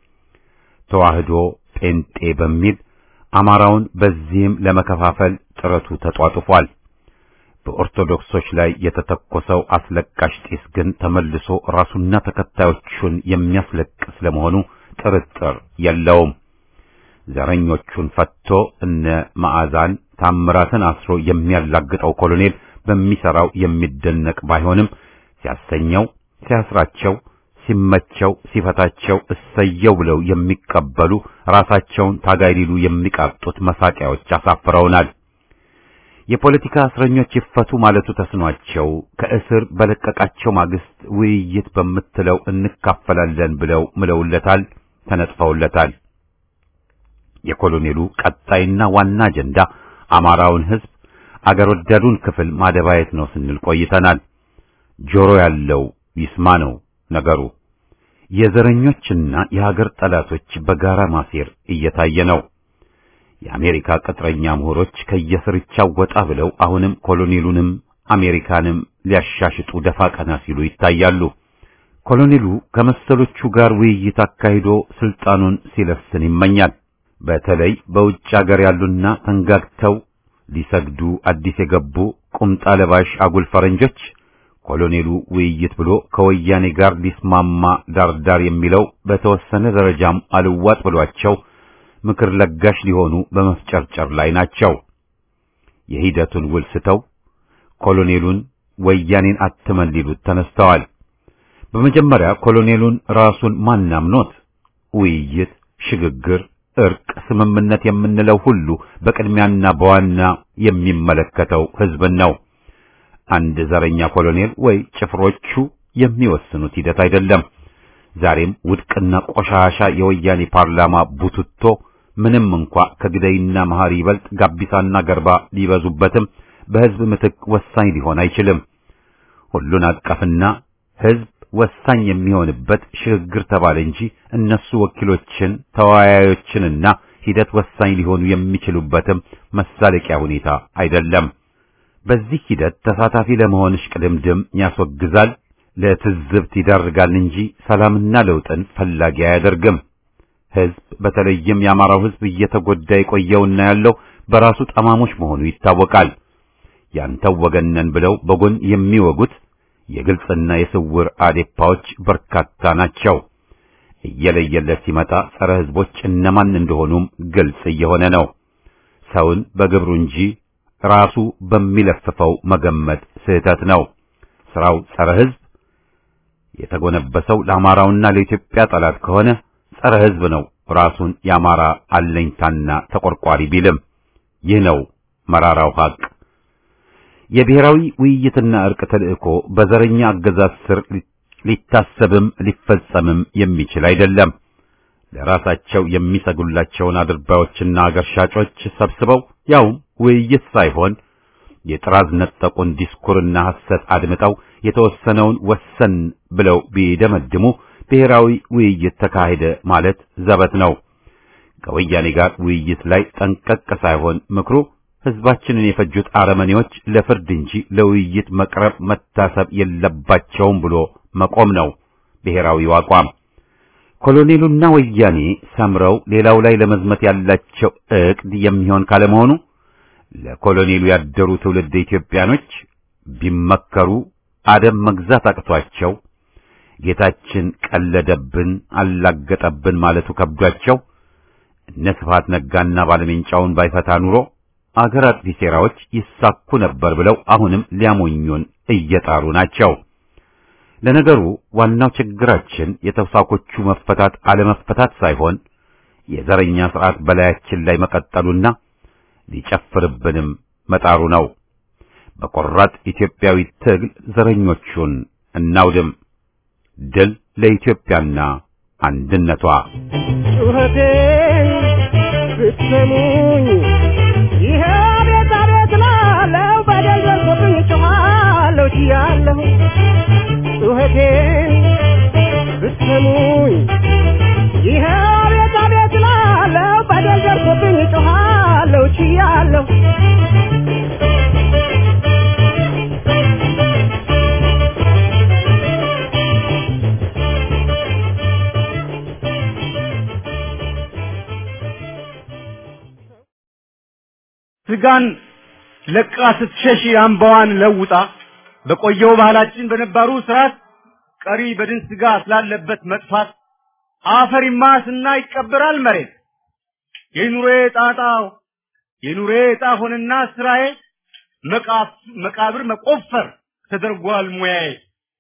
ተዋህዶ ጴንጤ በሚል አማራውን በዚህም ለመከፋፈል ጥረቱ ተጧጡፏል። በኦርቶዶክሶች ላይ የተተኮሰው አስለቃሽ ጢስ ግን ተመልሶ ራሱና ተከታዮቹን የሚያስለቅስ ለመሆኑ ጥርጥር የለውም። ዘረኞቹን ፈቶ እነ መዓዛን ታምራትን አስሮ የሚያላግጠው ኮሎኔል በሚሰራው የሚደነቅ ባይሆንም ሲያሰኘው፣ ሲያስራቸው ሲመቸው ሲፈታቸው እሰየው ብለው የሚቀበሉ ራሳቸውን ታጋይ ሊሉ የሚቃጡት መሳቂያዎች አሳፍረውናል። የፖለቲካ እስረኞች ይፈቱ ማለቱ ተስኗቸው ከእስር በለቀቃቸው ማግስት ውይይት በምትለው እንካፈላለን ብለው ምለውለታል፣ ተነጥፈውለታል። የኮሎኔሉ ቀጣይና ዋና አጀንዳ አማራውን ሕዝብ አገር ወዳዱን ክፍል ማደባየት ነው ስንል ቆይተናል። ጆሮ ያለው ይስማ ነው ነገሩ። የዘረኞችና የሀገር ጠላቶች በጋራ ማሴር እየታየ ነው። የአሜሪካ ቅጥረኛ ምሁሮች ከየስርቻው ወጣ ብለው አሁንም ኮሎኔሉንም አሜሪካንም ሊያሻሽጡ ደፋ ቀና ሲሉ ይታያሉ። ኮሎኔሉ ከመሰሎቹ ጋር ውይይት አካሂዶ ስልጣኑን ሲለስን ይመኛል። በተለይ በውጭ ሀገር ያሉና ተንጋግተው ሊሰግዱ አዲስ የገቡ ቁምጣ ለባሽ አጉል ፈረንጆች ኮሎኔሉ ውይይት ብሎ ከወያኔ ጋር ሊስማማ ዳርዳር የሚለው በተወሰነ ደረጃም አልዋጥ ብሏቸው ምክር ለጋሽ ሊሆኑ በመፍጨርጨር ላይ ናቸው። የሂደቱን ውል ስተው ኮሎኔሉን ወያኔን አትመን ሊሉት ተነስተዋል። በመጀመሪያ ኮሎኔሉን ራሱን ማናምኖት ውይይት፣ ሽግግር፣ እርቅ፣ ስምምነት የምንለው ሁሉ በቅድሚያና በዋና የሚመለከተው ሕዝብን ነው። አንድ ዘረኛ ኮሎኔል ወይ ጭፍሮቹ የሚወስኑት ሂደት አይደለም። ዛሬም ውድቅና ቆሻሻ የወያኔ ፓርላማ ቡትቶ ምንም እንኳ ከግደይና መሐሪ ይበልጥ ጋቢሳና ገርባ ሊበዙበትም በሕዝብ ምትክ ወሳኝ ሊሆን አይችልም። ሁሉን አቀፍና ሕዝብ ወሳኝ የሚሆንበት ሽግግር ተባለ እንጂ እነሱ ወኪሎችን ተወያዮችንና ሂደት ወሳኝ ሊሆኑ የሚችሉበትም መሳለቂያ ሁኔታ አይደለም። በዚህ ሂደት ተሳታፊ ለመሆን እሽቅድምድም ያስወግዛል፣ ለትዝብት ይዳርጋል እንጂ ሰላምና ለውጥን ፈላጊ አያደርግም። ሕዝብ በተለይም የአማራው ሕዝብ እየተጎዳ የቆየውና ያለው በራሱ ጠማሞች መሆኑ ይታወቃል። ያንተው ወገነን ብለው በጎን የሚወጉት የግልጽና የስውር አዴፓዎች በርካታ ናቸው። እየለየለት ሲመጣ ጸረ ሕዝቦች እነማን እንደሆኑም ግልጽ እየሆነ ነው። ሰውን በግብሩ እንጂ ራሱ በሚለፍፈው መገመት ስህተት ነው። ስራው ጸረ ሕዝብ የተጎነበሰው ለአማራውና ለኢትዮጵያ ጠላት ከሆነ ጸረ ሕዝብ ነው። ራሱን የአማራ አለኝታና ተቆርቋሪ ቢልም ይህ ነው መራራው ሀቅ። የብሔራዊ ውይይትና እርቅ ተልእኮ በዘረኛ አገዛዝ ስር ሊታሰብም ሊፈጸምም የሚችል አይደለም። ለራሳቸው የሚሰጉላቸውን አድርባዮችና አገር ሻጮች ሰብስበው ያውም ውይይት ሳይሆን የጥራዝ ነጠቁን ዲስኩርና ሐሰት አድምጠው የተወሰነውን ወሰን ብለው ቢደመድሙ ብሔራዊ ውይይት ተካሄደ ማለት ዘበት ነው። ከወያኔ ጋር ውይይት ላይ ጠንቀቅ ሳይሆን ምክሩ ሕዝባችንን የፈጁት አረመኔዎች ለፍርድ እንጂ ለውይይት መቅረብ መታሰብ የለባቸውም ብሎ መቆም ነው ብሔራዊው አቋም። ኮሎኔሉና ወያኔ ሰምረው ሌላው ላይ ለመዝመት ያላቸው ዕቅድ የሚሆን ካለመሆኑ ለኮሎኔሉ ያደሩ ትውልድ ኢትዮጵያኖች ቢመከሩ አደም መግዛት አቅቷቸው ጌታችን ቀለደብን አላገጠብን ማለቱ ከብዷቸው እነ ስብሐት ነጋና ባለሜንጫውን ባይፈታ ኑሮ አገር አጥፊ ሴራዎች ይሳኩ ነበር ብለው አሁንም ሊያሞኙን እየጣሩ ናቸው። ለነገሩ ዋናው ችግራችን የተውሳኮቹ መፈታት አለመፈታት ሳይሆን የዘረኛ ስርዓት በላያችን ላይ መቀጠሉና ሊጨፍርብንም መጣሩ ነው። በቆራጥ ኢትዮጵያዊ ትግል ዘረኞቹን እናውድም። ድል ለኢትዮጵያና አንድነቷ። ጩኸቴን ብትሰሙኝ ይሄ ቤት አቤት ላለው በደል ደርሶብኝ ጮኻለሁ ችያለሁ ጩኸቴን ብትሰሙኝ ይሄ ቤት አቤት ላለው በደል ደርሶብኝ ጮኻለሁ ችያለሁ ስጋን ለቃ ስትሸሽ አምባዋን ለውጣ በቆየው ባህላችን በነባሩ ስርዓት ቀሪ በድን ስጋ ስላለበት መጥፋት አፈሪማ ስና ይቀበራል መሬት የኑሬ ጣጣው የኑሬ ዕጣ ሆነና ስራዬ መቃብር መቆፈር ተደርጓል ሙያዬ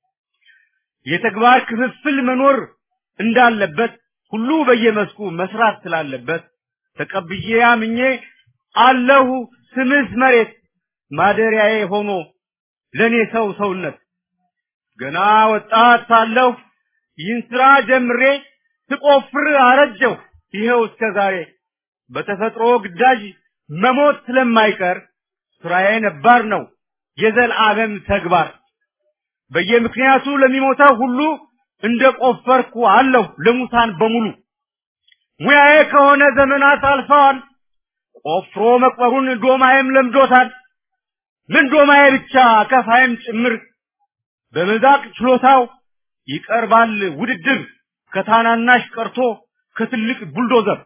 የተግባር ክፍፍል መኖር እንዳለበት ሁሉ በየመስኩ መስራት ስላለበት ተቀብዬ አምኜ አለሁ ስምስ መሬት ማደሪያዬ ሆኖ ለኔ ሰው ሰውነት ገና ወጣት ሳለሁ ይህን ስራ ጀምሬ ስቆፍር አረጀሁ ይኸው እስከ ዛሬ በተፈጥሮ ግዳጅ መሞት ስለማይቀር ስራዬ ነባር ነው የዘላለም ተግባር በየምክንያቱ ለሚሞተው ሁሉ እንደ ቆፈርኩ አለሁ ለሙታን በሙሉ ሙያዬ ከሆነ ዘመናት አልፈዋል ቆፍሮ መቅበሩን ዶማዬም ለምዶታል ምን ዶማዬ ብቻ ከፋይም ጭምር በመዛቅ ችሎታው ይቀርባል ውድድር ከታናናሽ ቀርቶ ከትልቅ ቡልዶዘር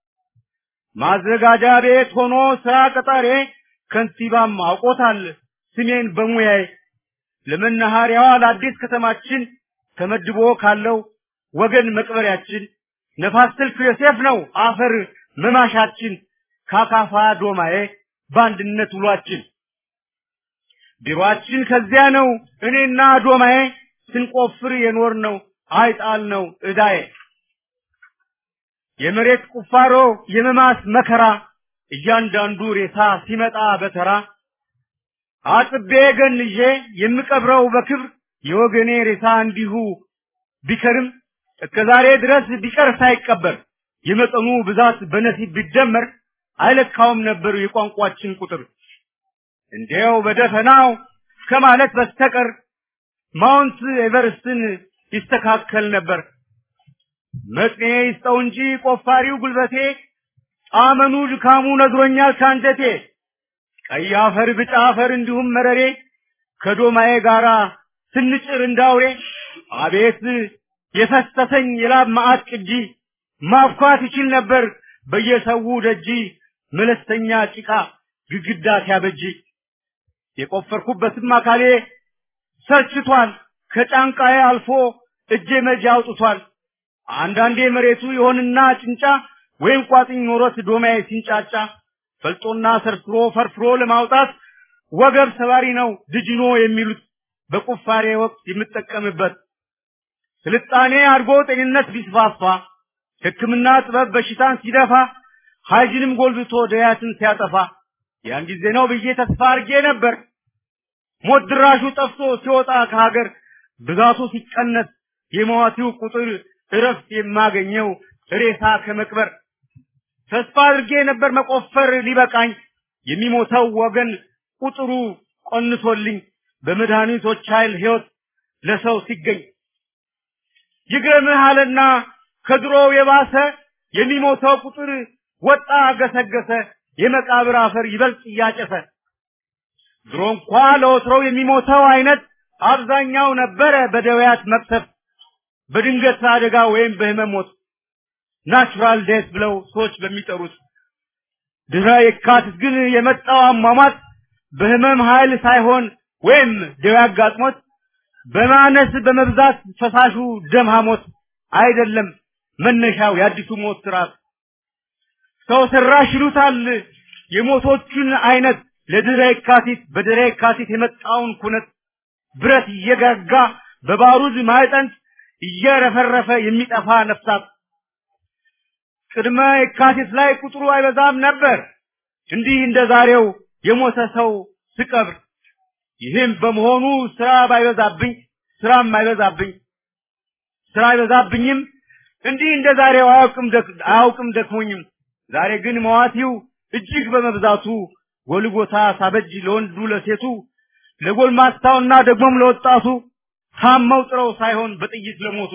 ማዘጋጃ ቤት ሆኖ ስራ ቀጣሬ ከንቲባም አውቆታል ስሜን በሙያዬ ለመናኸሪያዋ ለአዲስ ከተማችን ተመድቦ ካለው ወገን መቅበሪያችን ነፋስ ስልክ ዮሴፍ ነው አፈር መማሻችን ካካፋ ዶማዬ በአንድነት ውሏችን ቢሮአችን ከዚያ ነው እኔና ዶማዬ ስንቆፍር የኖር ነው አይጣል ነው እዳዬ የመሬት ቁፋሮ የመማስ መከራ እያንዳንዱ ሬሳ ሲመጣ በተራ አጥቤ ገንዤ የምቀብረው በክብር የወገኔ ሬሳ እንዲሁ ቢከርም እስከ ዛሬ ድረስ ቢቀር ሳይቀበር የመጠኑ ብዛት በነሲብ ቢደመር አይለካውም ነበር የቋንቋችን ቁጥር እንዲያው በደፈናው ከማለት በስተቀር ማውንት ኤቨርስትን ይስተካከል ነበር መጥኔ ይስጠው እንጂ ቆፋሪው ጉልበቴ ጣመኑ ድካሙ ነግሮኛል ካንጀቴ ቀይ አፈር ብጫ አፈር እንዲሁም መረሬ ከዶማዬ ጋራ ስንጭር እንዳውሬ አቤት የፈሰሰኝ የላብ ማዕት ቅጂ ማብኳት ይችል ነበር በየሰው ደጂ መለስተኛ ጭቃ ግድግዳ ሲያበጅ የቆፈርኩበትም አካሌ ሰልችቷል ከጫንቃዬ አልፎ እጄ መጃ አውጥቷል አንዳንዴ መሬቱ ይሆንና ጭንጫ ወይም ቋጥኝ ኖሮት ዶማዬ ሲንጫጫ ፈልጦና ሰርስሮ ፈርፍሮ ለማውጣት ወገብ ሰባሪ ነው ድጅኖ የሚሉት በቁፋሬ ወቅት የምጠቀምበት ስልጣኔ አድጎ ጤንነት ቢስፋፋ ሕክምና ጥበብ በሽታን ሲደፋ ሀይጅንም ጎልብቶ ደያትን ሲያጠፋ ያን ጊዜ ነው ብዬ ተስፋ አድርጌ ነበር። ሞት ድራሹ ጠፍቶ ሲወጣ ከሀገር ብዛቱ ሲቀነስ የሟቲው ቁጥር እረፍት የማገኘው ሬሳ ከመቅበር ተስፋ አድርጌ ነበር መቆፈር ሊበቃኝ የሚሞተው ወገን ቁጥሩ ቆንሶልኝ በመድኃኒቶች ኃይል ሕይወት ለሰው ሲገኝ ይግረምህ አለና ከድሮው የባሰ የሚሞተው ቁጥር ወጣ ገሰገሰ የመቃብር አፈር ይበልጥ እያጨሰ ድሮ እንኳ ለወትሮው የሚሞተው አይነት አብዛኛው ነበረ በደዌያት መቅሰፍ በድንገት አደጋ ወይም በህመም ሞት ናቹራል ዴት ብለው ሰዎች በሚጠሩት ድህረ የካቲት ግን የመጣው አሟሟት በህመም ኃይል ሳይሆን ወይም ደዌ አጋጥሞት በማነስ በመብዛት ፈሳሹ ደም ሐሞት አይደለም መነሻው የአዲሱ ሞት ስርዓት ሰው ሰራሽ ይሉታል የሞቶቹን አይነት ለድህረ የካቲት በድህረ የካቲት የመጣውን ኩነት ብረት እየጋጋ በባሩድ ማዕጠንት እየረፈረፈ የሚጠፋ ነፍሳት ቅድመ የካቲት ላይ ቁጥሩ አይበዛም ነበር እንዲህ እንደ ዛሬው የሞተ ሰው ስቀብር ይህም በመሆኑ ስራ ባይበዛብኝ ስራም አይበዛብኝ ስራ አይበዛብኝም እንዲህ እንደ ዛሬው አያውቅም ደክ- አያውቅም ደክሞኝም ዛሬ ግን መዋቲው እጅግ በመብዛቱ ጎልጎታ ሳበጅ ለወንዱ ለሴቱ ለጎልማሳውና ደግሞም ለወጣቱ ታመው ጥረው ሳይሆን በጥይት ለሞቱ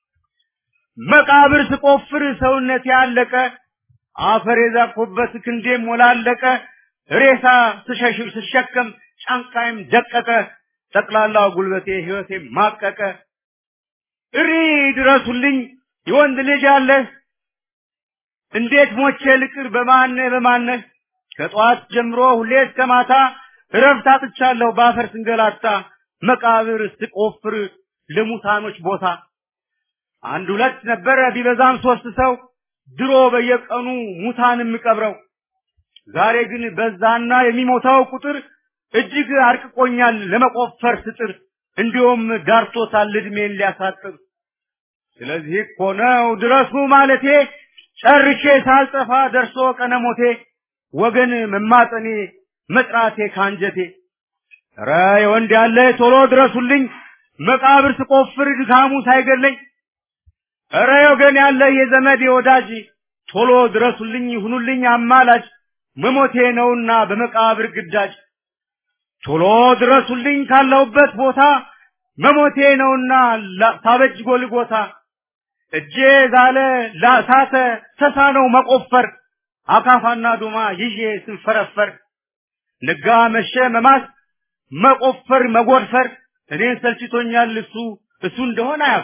መቃብር ስቆፍር ሰውነት ያለቀ አፈር የዛኩበት ክንዴም ሞላለቀ ሬሳ ስሸሽ- ስሸከም ጫንቃይም ደቀቀ ጠቅላላው ጉልበቴ ህይወቴ ማቀቀ እሪ ድረሱልኝ የወንድ ልጅ አለ እንዴት ሞቼ ልቅር በማነህ በማነህ ከጠዋት ጀምሮ ሁሌ እስከ ማታ እረፍት አጥቻለሁ በአፈር ስንገላታ መቃብር ስቆፍር ለሙታኖች ቦታ አንድ ሁለት ነበረ ቢበዛም ሶስት ሰው ድሮ በየቀኑ ሙታን የምቀብረው ዛሬ ግን በዛና የሚሞታው ቁጥር እጅግ አርቅቆኛል ለመቆፈር ስጥር እንዲሁም ዳርቶታል እድሜን ሊያሳጥር ስለዚህ እኮ ነው ድረሱ ማለቴ ጨርሼ ሳልጠፋ ደርሶ ቀነሞቴ ወገን መማጠኔ መጥራቴ ካንጀቴ ኧረ የወንድ ያለ ቶሎ ድረሱልኝ መቃብር ስቆፍር ድካሙ ሳይገለኝ ኧረ ወገን ያለ የዘመድ የወዳጅ ቶሎ ድረሱልኝ ይሁኑልኝ አማላጅ መሞቴ ነውና በመቃብር ግዳጅ ቶሎ ድረሱልኝ ካለሁበት ቦታ መሞቴ ነውና ላ- ሳበጅ ጎልጎታ እጄ ዛለ ላሳተ ተሳነው መቆፈር አካፋና ዶማ ይዤ ስንፈረፈር ነጋ መሸ መማስ መቆፈር መጎድፈር እኔን ሰልችቶኛል እሱ እሱ እንደሆነ አያውቅ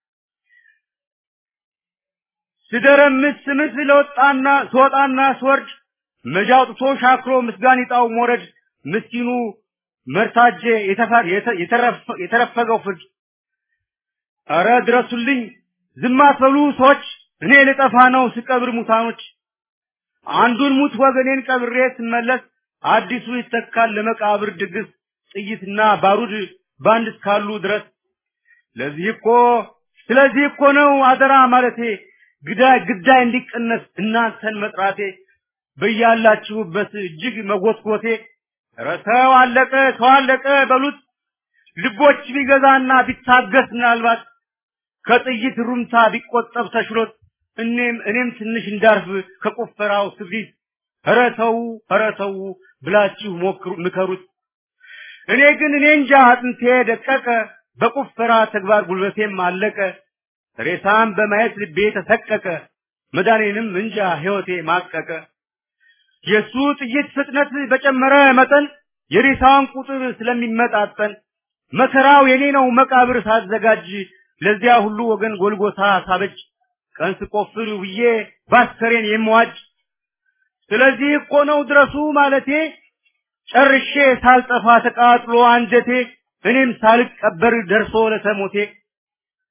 ስደረምስ ስምስ ለወጣና ስወጣና ስወርድ መጃ አውጥቶ ሻክሮ ምስጋኒጣው ሞረድ ምስኪኑ መርታጄ የተፈ- የተ- የተረፈ- የተረፈገው ፍርድ አረ ድረሱልኝ ዝም አትበሉ ሰዎች እኔ ልጠፋ ነው ስቀብር ሙታኖች አንዱን ሙት ወገኔን ቀብሬ ስመለስ አዲሱ ይተካል ለመቃብር ድግስ ጥይትና ባሩድ ባንድ እስካሉ ድረስ ለዚህ እኮ ስለዚህ እኮ ነው አደራ ማለቴ ግዳይ ግዳይ እንዲቀነስ እናንተን መጥራቴ በያላችሁበት እጅግ መጎትጎቴ ኧረ ተው አለቀ ተው አለቀ በሉት ልቦች ቢገዛና ቢታገስ ምናልባት ከጥይት ሩምታ ቢቆጠብ ተሽሎት እኔም እኔም ትንሽ እንዳርፍ ከቆፈራው ስብሪት ኧረ ተው ኧረ ተው ብላችሁ ሞክሩ ምከሩት እኔ ግን እኔ እንጃ አጥንቴ ደቀቀ በቁፈራ ተግባር ጉልበቴም አለቀ ሬሳም በማየት ልቤ ተሰቀቀ መዳኔንም እንጃ ሕይወቴ ማቀቀ የሱ ጥይት ፍጥነት በጨመረ መጠን የሬሳውን ቁጥር ስለሚመጣጠን መከራው የኔ ነው መቃብር ሳዘጋጅ ለዚያ ሁሉ ወገን ጎልጎታ ሳበጅ ቀን ስቆፍር ውዬ ባስከሬን የምዋጅ ስለዚህ እኮ ነው ድረሱ ማለቴ ጨርሼ ሳልጠፋ ተቃጥሎ አንጀቴ እኔም ሳልቀበር ደርሶ ለተሞቴ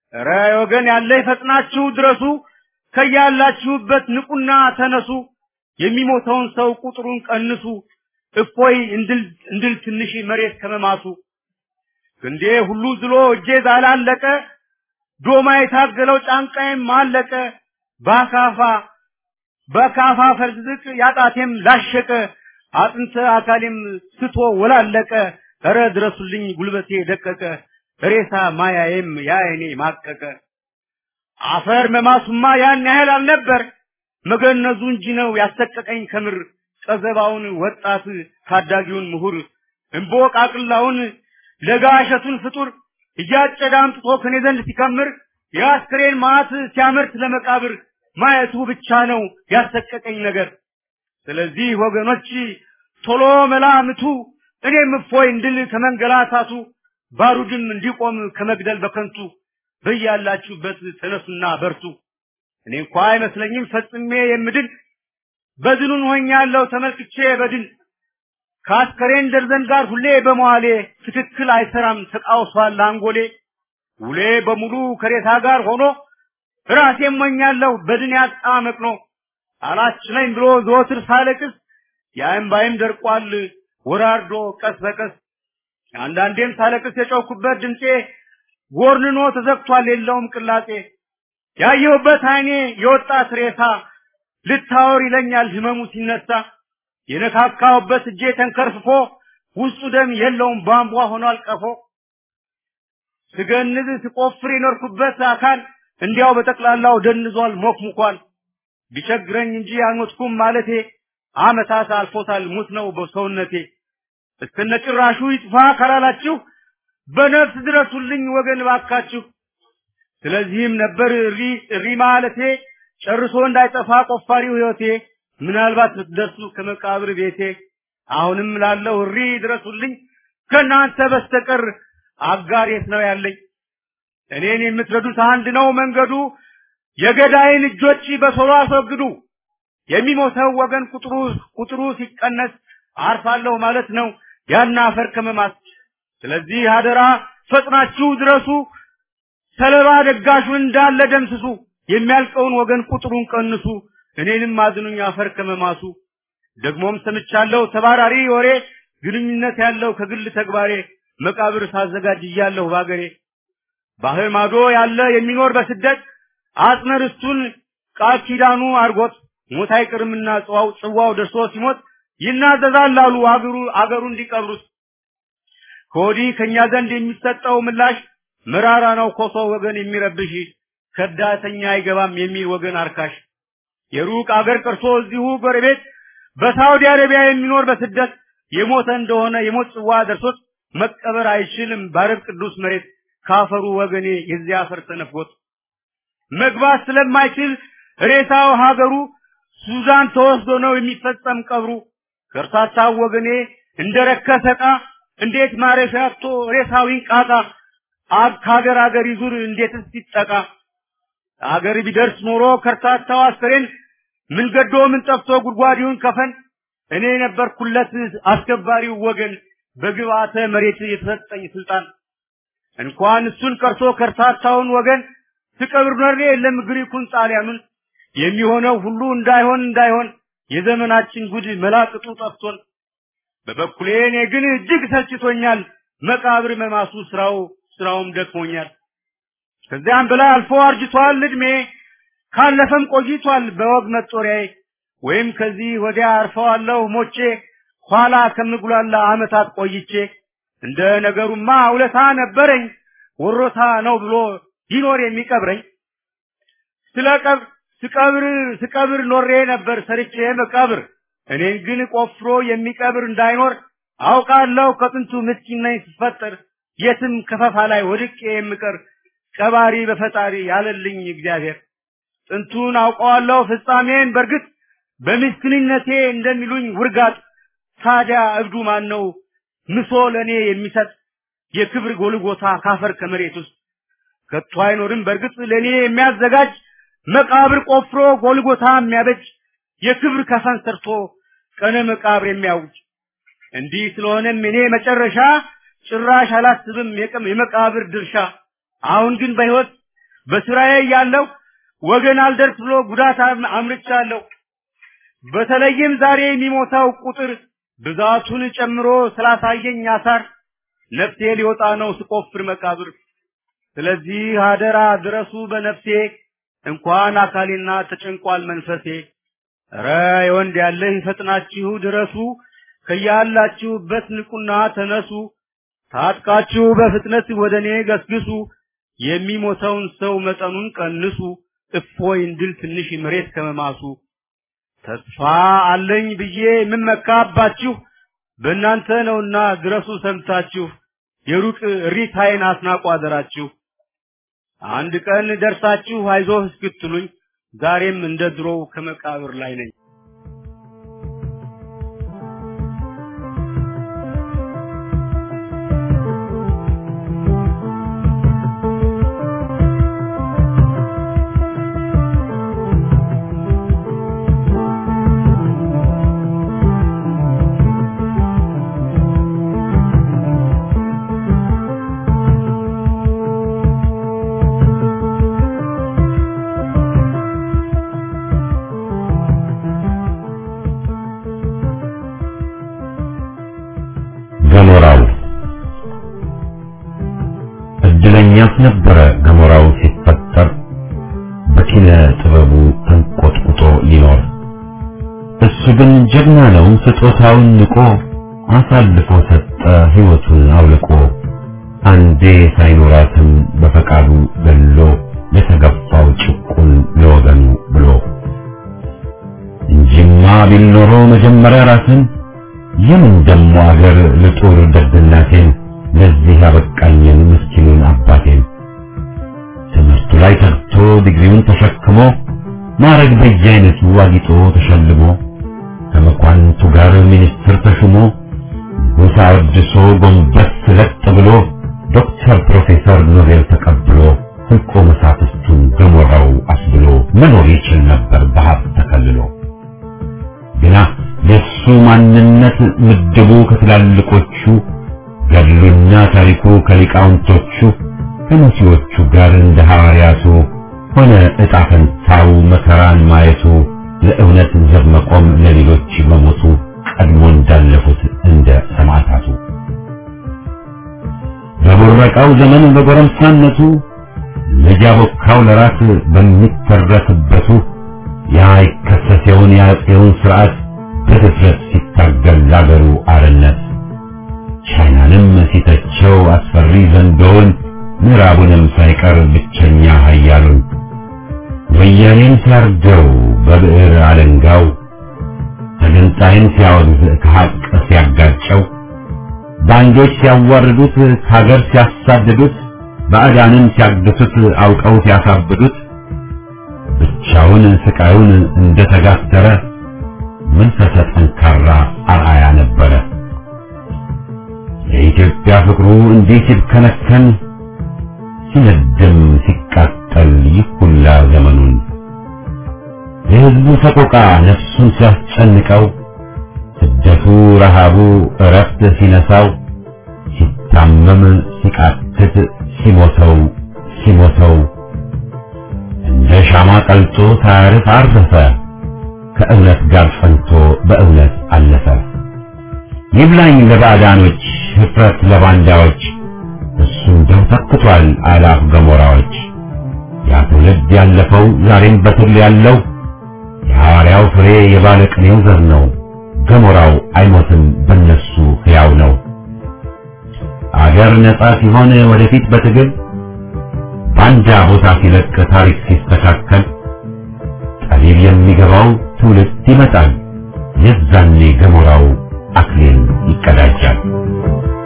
ኧረ ወገን ያለ ይፈጥናችሁ ድረሱ ከያላችሁበት ንቁና ተነሱ የሚሞተውን ሰው ቁጥሩን ቀንሱ እፎይ እንድል እንድል ትንሽ መሬት ከመማሱ ክንዴ ሁሉ ዝሎ እጄ ዛላለቀ ዶማ የታገለው ጫንቃዬም አለቀ በአካፋ በካፋ ፈርዝቅ ያጣቴም ላሸቀ አጥንተ አካሌም ስቶ ወላለቀ ኧረ ድረሱልኝ ጉልበቴ ደቀቀ ሬሳ ማያዬም ያይኔ ማቀቀ አፈር መማሱማ ያን ያህል አልነበር መገነዙ እንጂ ነው ያሰቀቀኝ ከምር ቀዘባውን ወጣት ታዳጊውን ምሁር እምቦቅ አቅላውን ለጋ እሸቱን ፍጡር እያጨደ አምጥቶ ከኔ ዘንድ ሲከምር የአስክሬን ማዕት ሲያመርት ለመቃብር ማየቱ ብቻ ነው ያሰቀቀኝ ነገር። ስለዚህ ወገኖች ቶሎ መላምቱ እኔም እፎይ እንድል ከመንገላታቱ ባሩድም እንዲቆም ከመግደል በከንቱ በያላችሁበት ተነሱና በርቱ። እኔ እንኳ አይመስለኝም ፈጽሜ የምድን በድኑን ሆኛለሁ ተመልክቼ በድን ከአስከሬን ደርዘን ጋር ሁሌ በመዋሌ ትክክል አይሰራም ተቃውሷል አንጎሌ ውሌ በሙሉ ከሬታ ጋር ሆኖ ራሴ ሞኛለሁ በድን ያጣ መቅኖ አላችለኝ ብሎ ዘወትር ሳለቅስ የእምባዬም ደርቋል ወራርዶ ቀስ በቀስ አንዳንዴም ሳለቅስ የጮኩበት ድምፄ ጎርንኖ ተዘግቷል የለውም ቅላጼ ያየሁበት አይኔ የወጣት ሬሳ ልታወር ይለኛል ህመሙ ሲነሳ የነካካሁበት እጄ ተንከርፍፎ ውስጡ ደም የለውም ቧንቧ ሆኗል ቀፎ ስገንዝ ስቆፍር የኖርኩበት አካል እንዲያው በጠቅላላው ደንዟል ሞክሙኳል ቢቸግረኝ እንጂ አልሞትኩም ማለቴ አመታት አልፎታል ሙት ነው በሰውነቴ እስከነጭራሹ ይጥፋ ካላላችሁ በነፍስ ድረሱልኝ ወገን ባካችሁ ስለዚህም ነበር እሪ እሪ ማለቴ ጨርሶ እንዳይጠፋ ቆፋሪው ህይወቴ ምናልባት ብትደርሱ ከመቃብር ቤቴ አሁንም ላለው እሪ ድረሱልኝ ከእናንተ በስተቀር አጋር የት ነው ያለኝ እኔን የምትረዱት አንድ ነው መንገዱ የገዳይን እጆች በቶሎ አስወግዱ የሚሞተው ወገን ቁጥሩ ቁጥሩ ሲቀነስ አርፋለሁ ማለት ነው ያን አፈር ከመማስ ስለዚህ አደራ ፈጥናችሁ ድረሱ ሰለባ ደጋሹን እንዳለ ደምስሱ የሚያልቀውን ወገን ቁጥሩን ቀንሱ እኔንም አዝኑኝ አፈር ከመማሱ ደግሞም ሰምቻለሁ ተባራሪ ወሬ ግንኙነት ያለው ከግል ተግባሬ መቃብር ሳዘጋጅ እያለሁ ባገሬ ባህር ማዶ ያለ የሚኖር በስደት አጽመ ርስቱን ቃል ኪዳኑ አርጎት ሞት አይቅርምና ጽዋው ጽዋው ደርሶ ሲሞት ይናዘዛል አሉ አገሩ አገሩ እንዲቀብሩት ከወዲህ ከኛ ዘንድ የሚሰጠው ምላሽ መራራ ነው ኮሶ ወገን የሚረብሽ ከዳተኛ አይገባም የሚል ወገን አርካሽ የሩቅ አገር ቀርቶ እዚሁ ጎረቤት በሳውዲ አረቢያ የሚኖር በስደት የሞተ እንደሆነ የሞት ጽዋ ደርሶት መቀበር አይችልም ባረብ ቅዱስ መሬት ካፈሩ ወገኔ የዚያ አፈር ተነፍጎት መግባት ስለማይችል ሬሳው ሀገሩ ሱዛን ተወስዶ ነው የሚፈጸም ቀብሩ ከርታታው ወገኔ እንደረከሰ ዕቃ እንዴት ማረፊያ አጥቶ ሬሳው ይንቃቃ አብ ከሀገር ሀገር ይዙር እንዴትስ ይጠቃ አገር ቢደርስ ኖሮ ከርታታው አስከሬን ምን ገዶ ምን ጠፍቶ ጉድጓዲውን ከፈን እኔ ነበርኩለት አስከባሪው ወገን በግብአተ መሬት የተሰጠኝ ስልጣን እንኳን እሱን ቀርቶ ከርታታውን ወገን ትቀብር ኖሬ የለም ግሪኩን ጣሊያኑን የሚሆነው ሁሉ እንዳይሆን እንዳይሆን የዘመናችን ጉድ መላቅጡ ጠፍቶን በበኩሌ እኔ ግን እጅግ ሰልችቶኛል መቃብር መማሱ ስራው ስራውም ደክሞኛል ከዚያም በላይ አልፎ አርጅቷል እድሜ ካለፈም ቆይቷል በወግ መጦሪያዬ ወይም ከዚህ ወዲያ አርፈዋለሁ ሞቼ ኋላ ከምጉላላ አመታት ቆይቼ እንደ ነገሩማ ውለታ ነበረኝ ወሮታ ነው ብሎ ይኖር የሚቀብረኝ ስለቀብ ስቀብር ስቀብር ኖሬ ነበር ሰርቼ መቃብር እኔን ግን ቆፍሮ የሚቀብር እንዳይኖር አውቃለሁ ከጥንቱ ምስኪን ነኝ ስፈጠር የትም ከፈፋ ላይ ወድቄ የምቀር ቀባሪ በፈጣሪ ያለልኝ እግዚአብሔር ጥንቱን አውቀዋለሁ ፍጻሜን በርግጥ በምስኪንነቴ እንደሚሉኝ ውርጋጥ ታዲያ እብዱ ማን ነው ምሶ ለእኔ የሚሰጥ የክብር ጎልጎታ ካፈር ከመሬት ውስጥ ከቶ አይኖርም በርግጥ ለእኔ የሚያዘጋጅ መቃብር ቆፍሮ ጎልጎታ የሚያበጅ የክብር ከፈን ሰርቶ ቀነ መቃብር የሚያውጅ እንዲህ ስለሆነም እኔ መጨረሻ ጭራሽ አላስብም የቀም የመቃብር ድርሻ አሁን ግን በሕይወት በስራዬ ያለው ወገን አልደርስ ብሎ ጉዳት አም- አምርቻለሁ። በተለይም ዛሬ የሚሞታው ቁጥር ብዛቱን ጨምሮ ስላሳየኝ አሳር ነፍሴ ሊወጣ ነው ስቆፍር መቃብር። ስለዚህ አደራ ድረሱ በነፍሴ እንኳን አካሌና ተጨንቋል መንፈሴ። ኧረ የወንድ ያለህ ፈጥናችሁ ድረሱ ከያላችሁበት ንቁና ተነሱ። ታጥቃችሁ በፍጥነት ወደ እኔ ገስግሱ። የሚሞተውን ሰው መጠኑን ቀንሱ። እፎይ እንድል ትንሽ መሬት ከመማሱ ተስፋ አለኝ ብዬ የምመካባችሁ በእናንተ ነውና ድረሱ ሰምታችሁ የሩቅ እሪታዬን አስናቁ አደራችሁ። አንድ ቀን ደርሳችሁ አይዞህ እስክትሉኝ ዛሬም እንደ ድሮው ከመቃብር ላይ ነኝ። ገሞራው እድለኛስ ነበረ ገሞራው ሲፈጠር በኪነ ጥበቡ ተንቆጥቁጦ ሊኖር። እሱ ግን ጀግና ነው ስጦታውን ንቆ አሳልፎ ሰጠ ሕይወቱን አውልቆ አንዴ ሳይኖራትም በፈቃዱ ገሎ ለተገፋው ጭቁን ለወገኑ ብሎ እንጂማ ቢል ኖሮ መጀመሪያ ራስን የምን ደሞ አገር ልጦር ደግነቴን ለዚህ ያበቃኝን ምስኪኑን አባቴን ትምህርቱ ላይ ተግቶ ዲግሪውን ተሸክሞ ማረግ በየአይነቱ አጊጦ ተሸልሞ ከመኳንንቱ ጋር ሚኒስትር ተሹሞ ጎሳ አወድሶ ጎንበስ ለጥ ብሎ ዶክተር ፕሮፌሰር ኖቤል ተቀብሎ ህልቆ መሳፍስቱን ገሞራው አስብሎ መኖር ይችል ነበር በሀብት ተከልሎ ግና የሱ ማንነት ምድቡ ከትላልቆቹ ገድሉና ታሪኩ ከሊቃውንቶቹ ከመሲዎቹ ጋር እንደ ሐዋርያቱ ሆነ ዕጣ ፈንታው መከራን ማየቱ ለእውነት ዘብ መቆም ለሌሎች መሞቱ ቀድሞ እንዳለፉት እንደ ሰማዕታቱ በቦረቃው ዘመን በጎረምሳነቱ ልጅ አቦካው ለራስ በሚተረክበቱ ያ ይከሰሰውን የአፄውን ስርዓት በድፍረት ሲታገል ለአገሩ አርነት ቻይናንም ሲተቸው አስፈሪ ዘንዶውን ምዕራቡንም ሳይቀር ብቸኛ ኃያሉን ወያኔን ሲያርደው በብዕር አለንጋው ተገንጣይን ሲያወግዝ ከሐቅ ሲያጋጨው ባንዶች ሲያዋርዱት ከሀገር ሲያሳድዱት ባዕዳንን ሲያግቱት አውቀው ሲያሳብዱት ብቻውን ስቃዩን እንደተጋተረ መንፈሰ ጠንካራ አርአያ ነበረ። የኢትዮጵያ ፍቅሩ እንዲህ ሲብከነከን ሲነድም ሲቃጠል ይህ ሁላ ዘመኑን የሕዝቡ ሰቆቃ ነፍሱን ሲያስጨንቀው ስደቱ ረሃቡ እረፍት ሲነሳው ሲታመም ሲቃትት ሲሞተው ሲሞተው እንደ ሻማ ቀልጦ ሳያርፍ አረፈ ከእውነት ጋር ጸንቶ በእውነት አለፈ። ይብላኝ ለባዕዳኖች ህፍረት ለባንዳዎች እሱ እንደው ተክቷል አላፍ ገሞራዎች ያ ትውልድ ያለፈው ዛሬም በትል ያለው የሐዋርያው ፍሬ የባለቅኔው ዘር ነው። ገሞራው አይሞትም በነሱ ሕያው ነው። አገር ነጻ ሲሆን ወደፊት በትግል ባንዳ ቦታ ሲለቅ ታሪክ ሲስተካከል ጠቢብ የሚገባው ትውልድ ይመጣል። የዛኔ ገሞራው አክሊል ይቀዳጃል።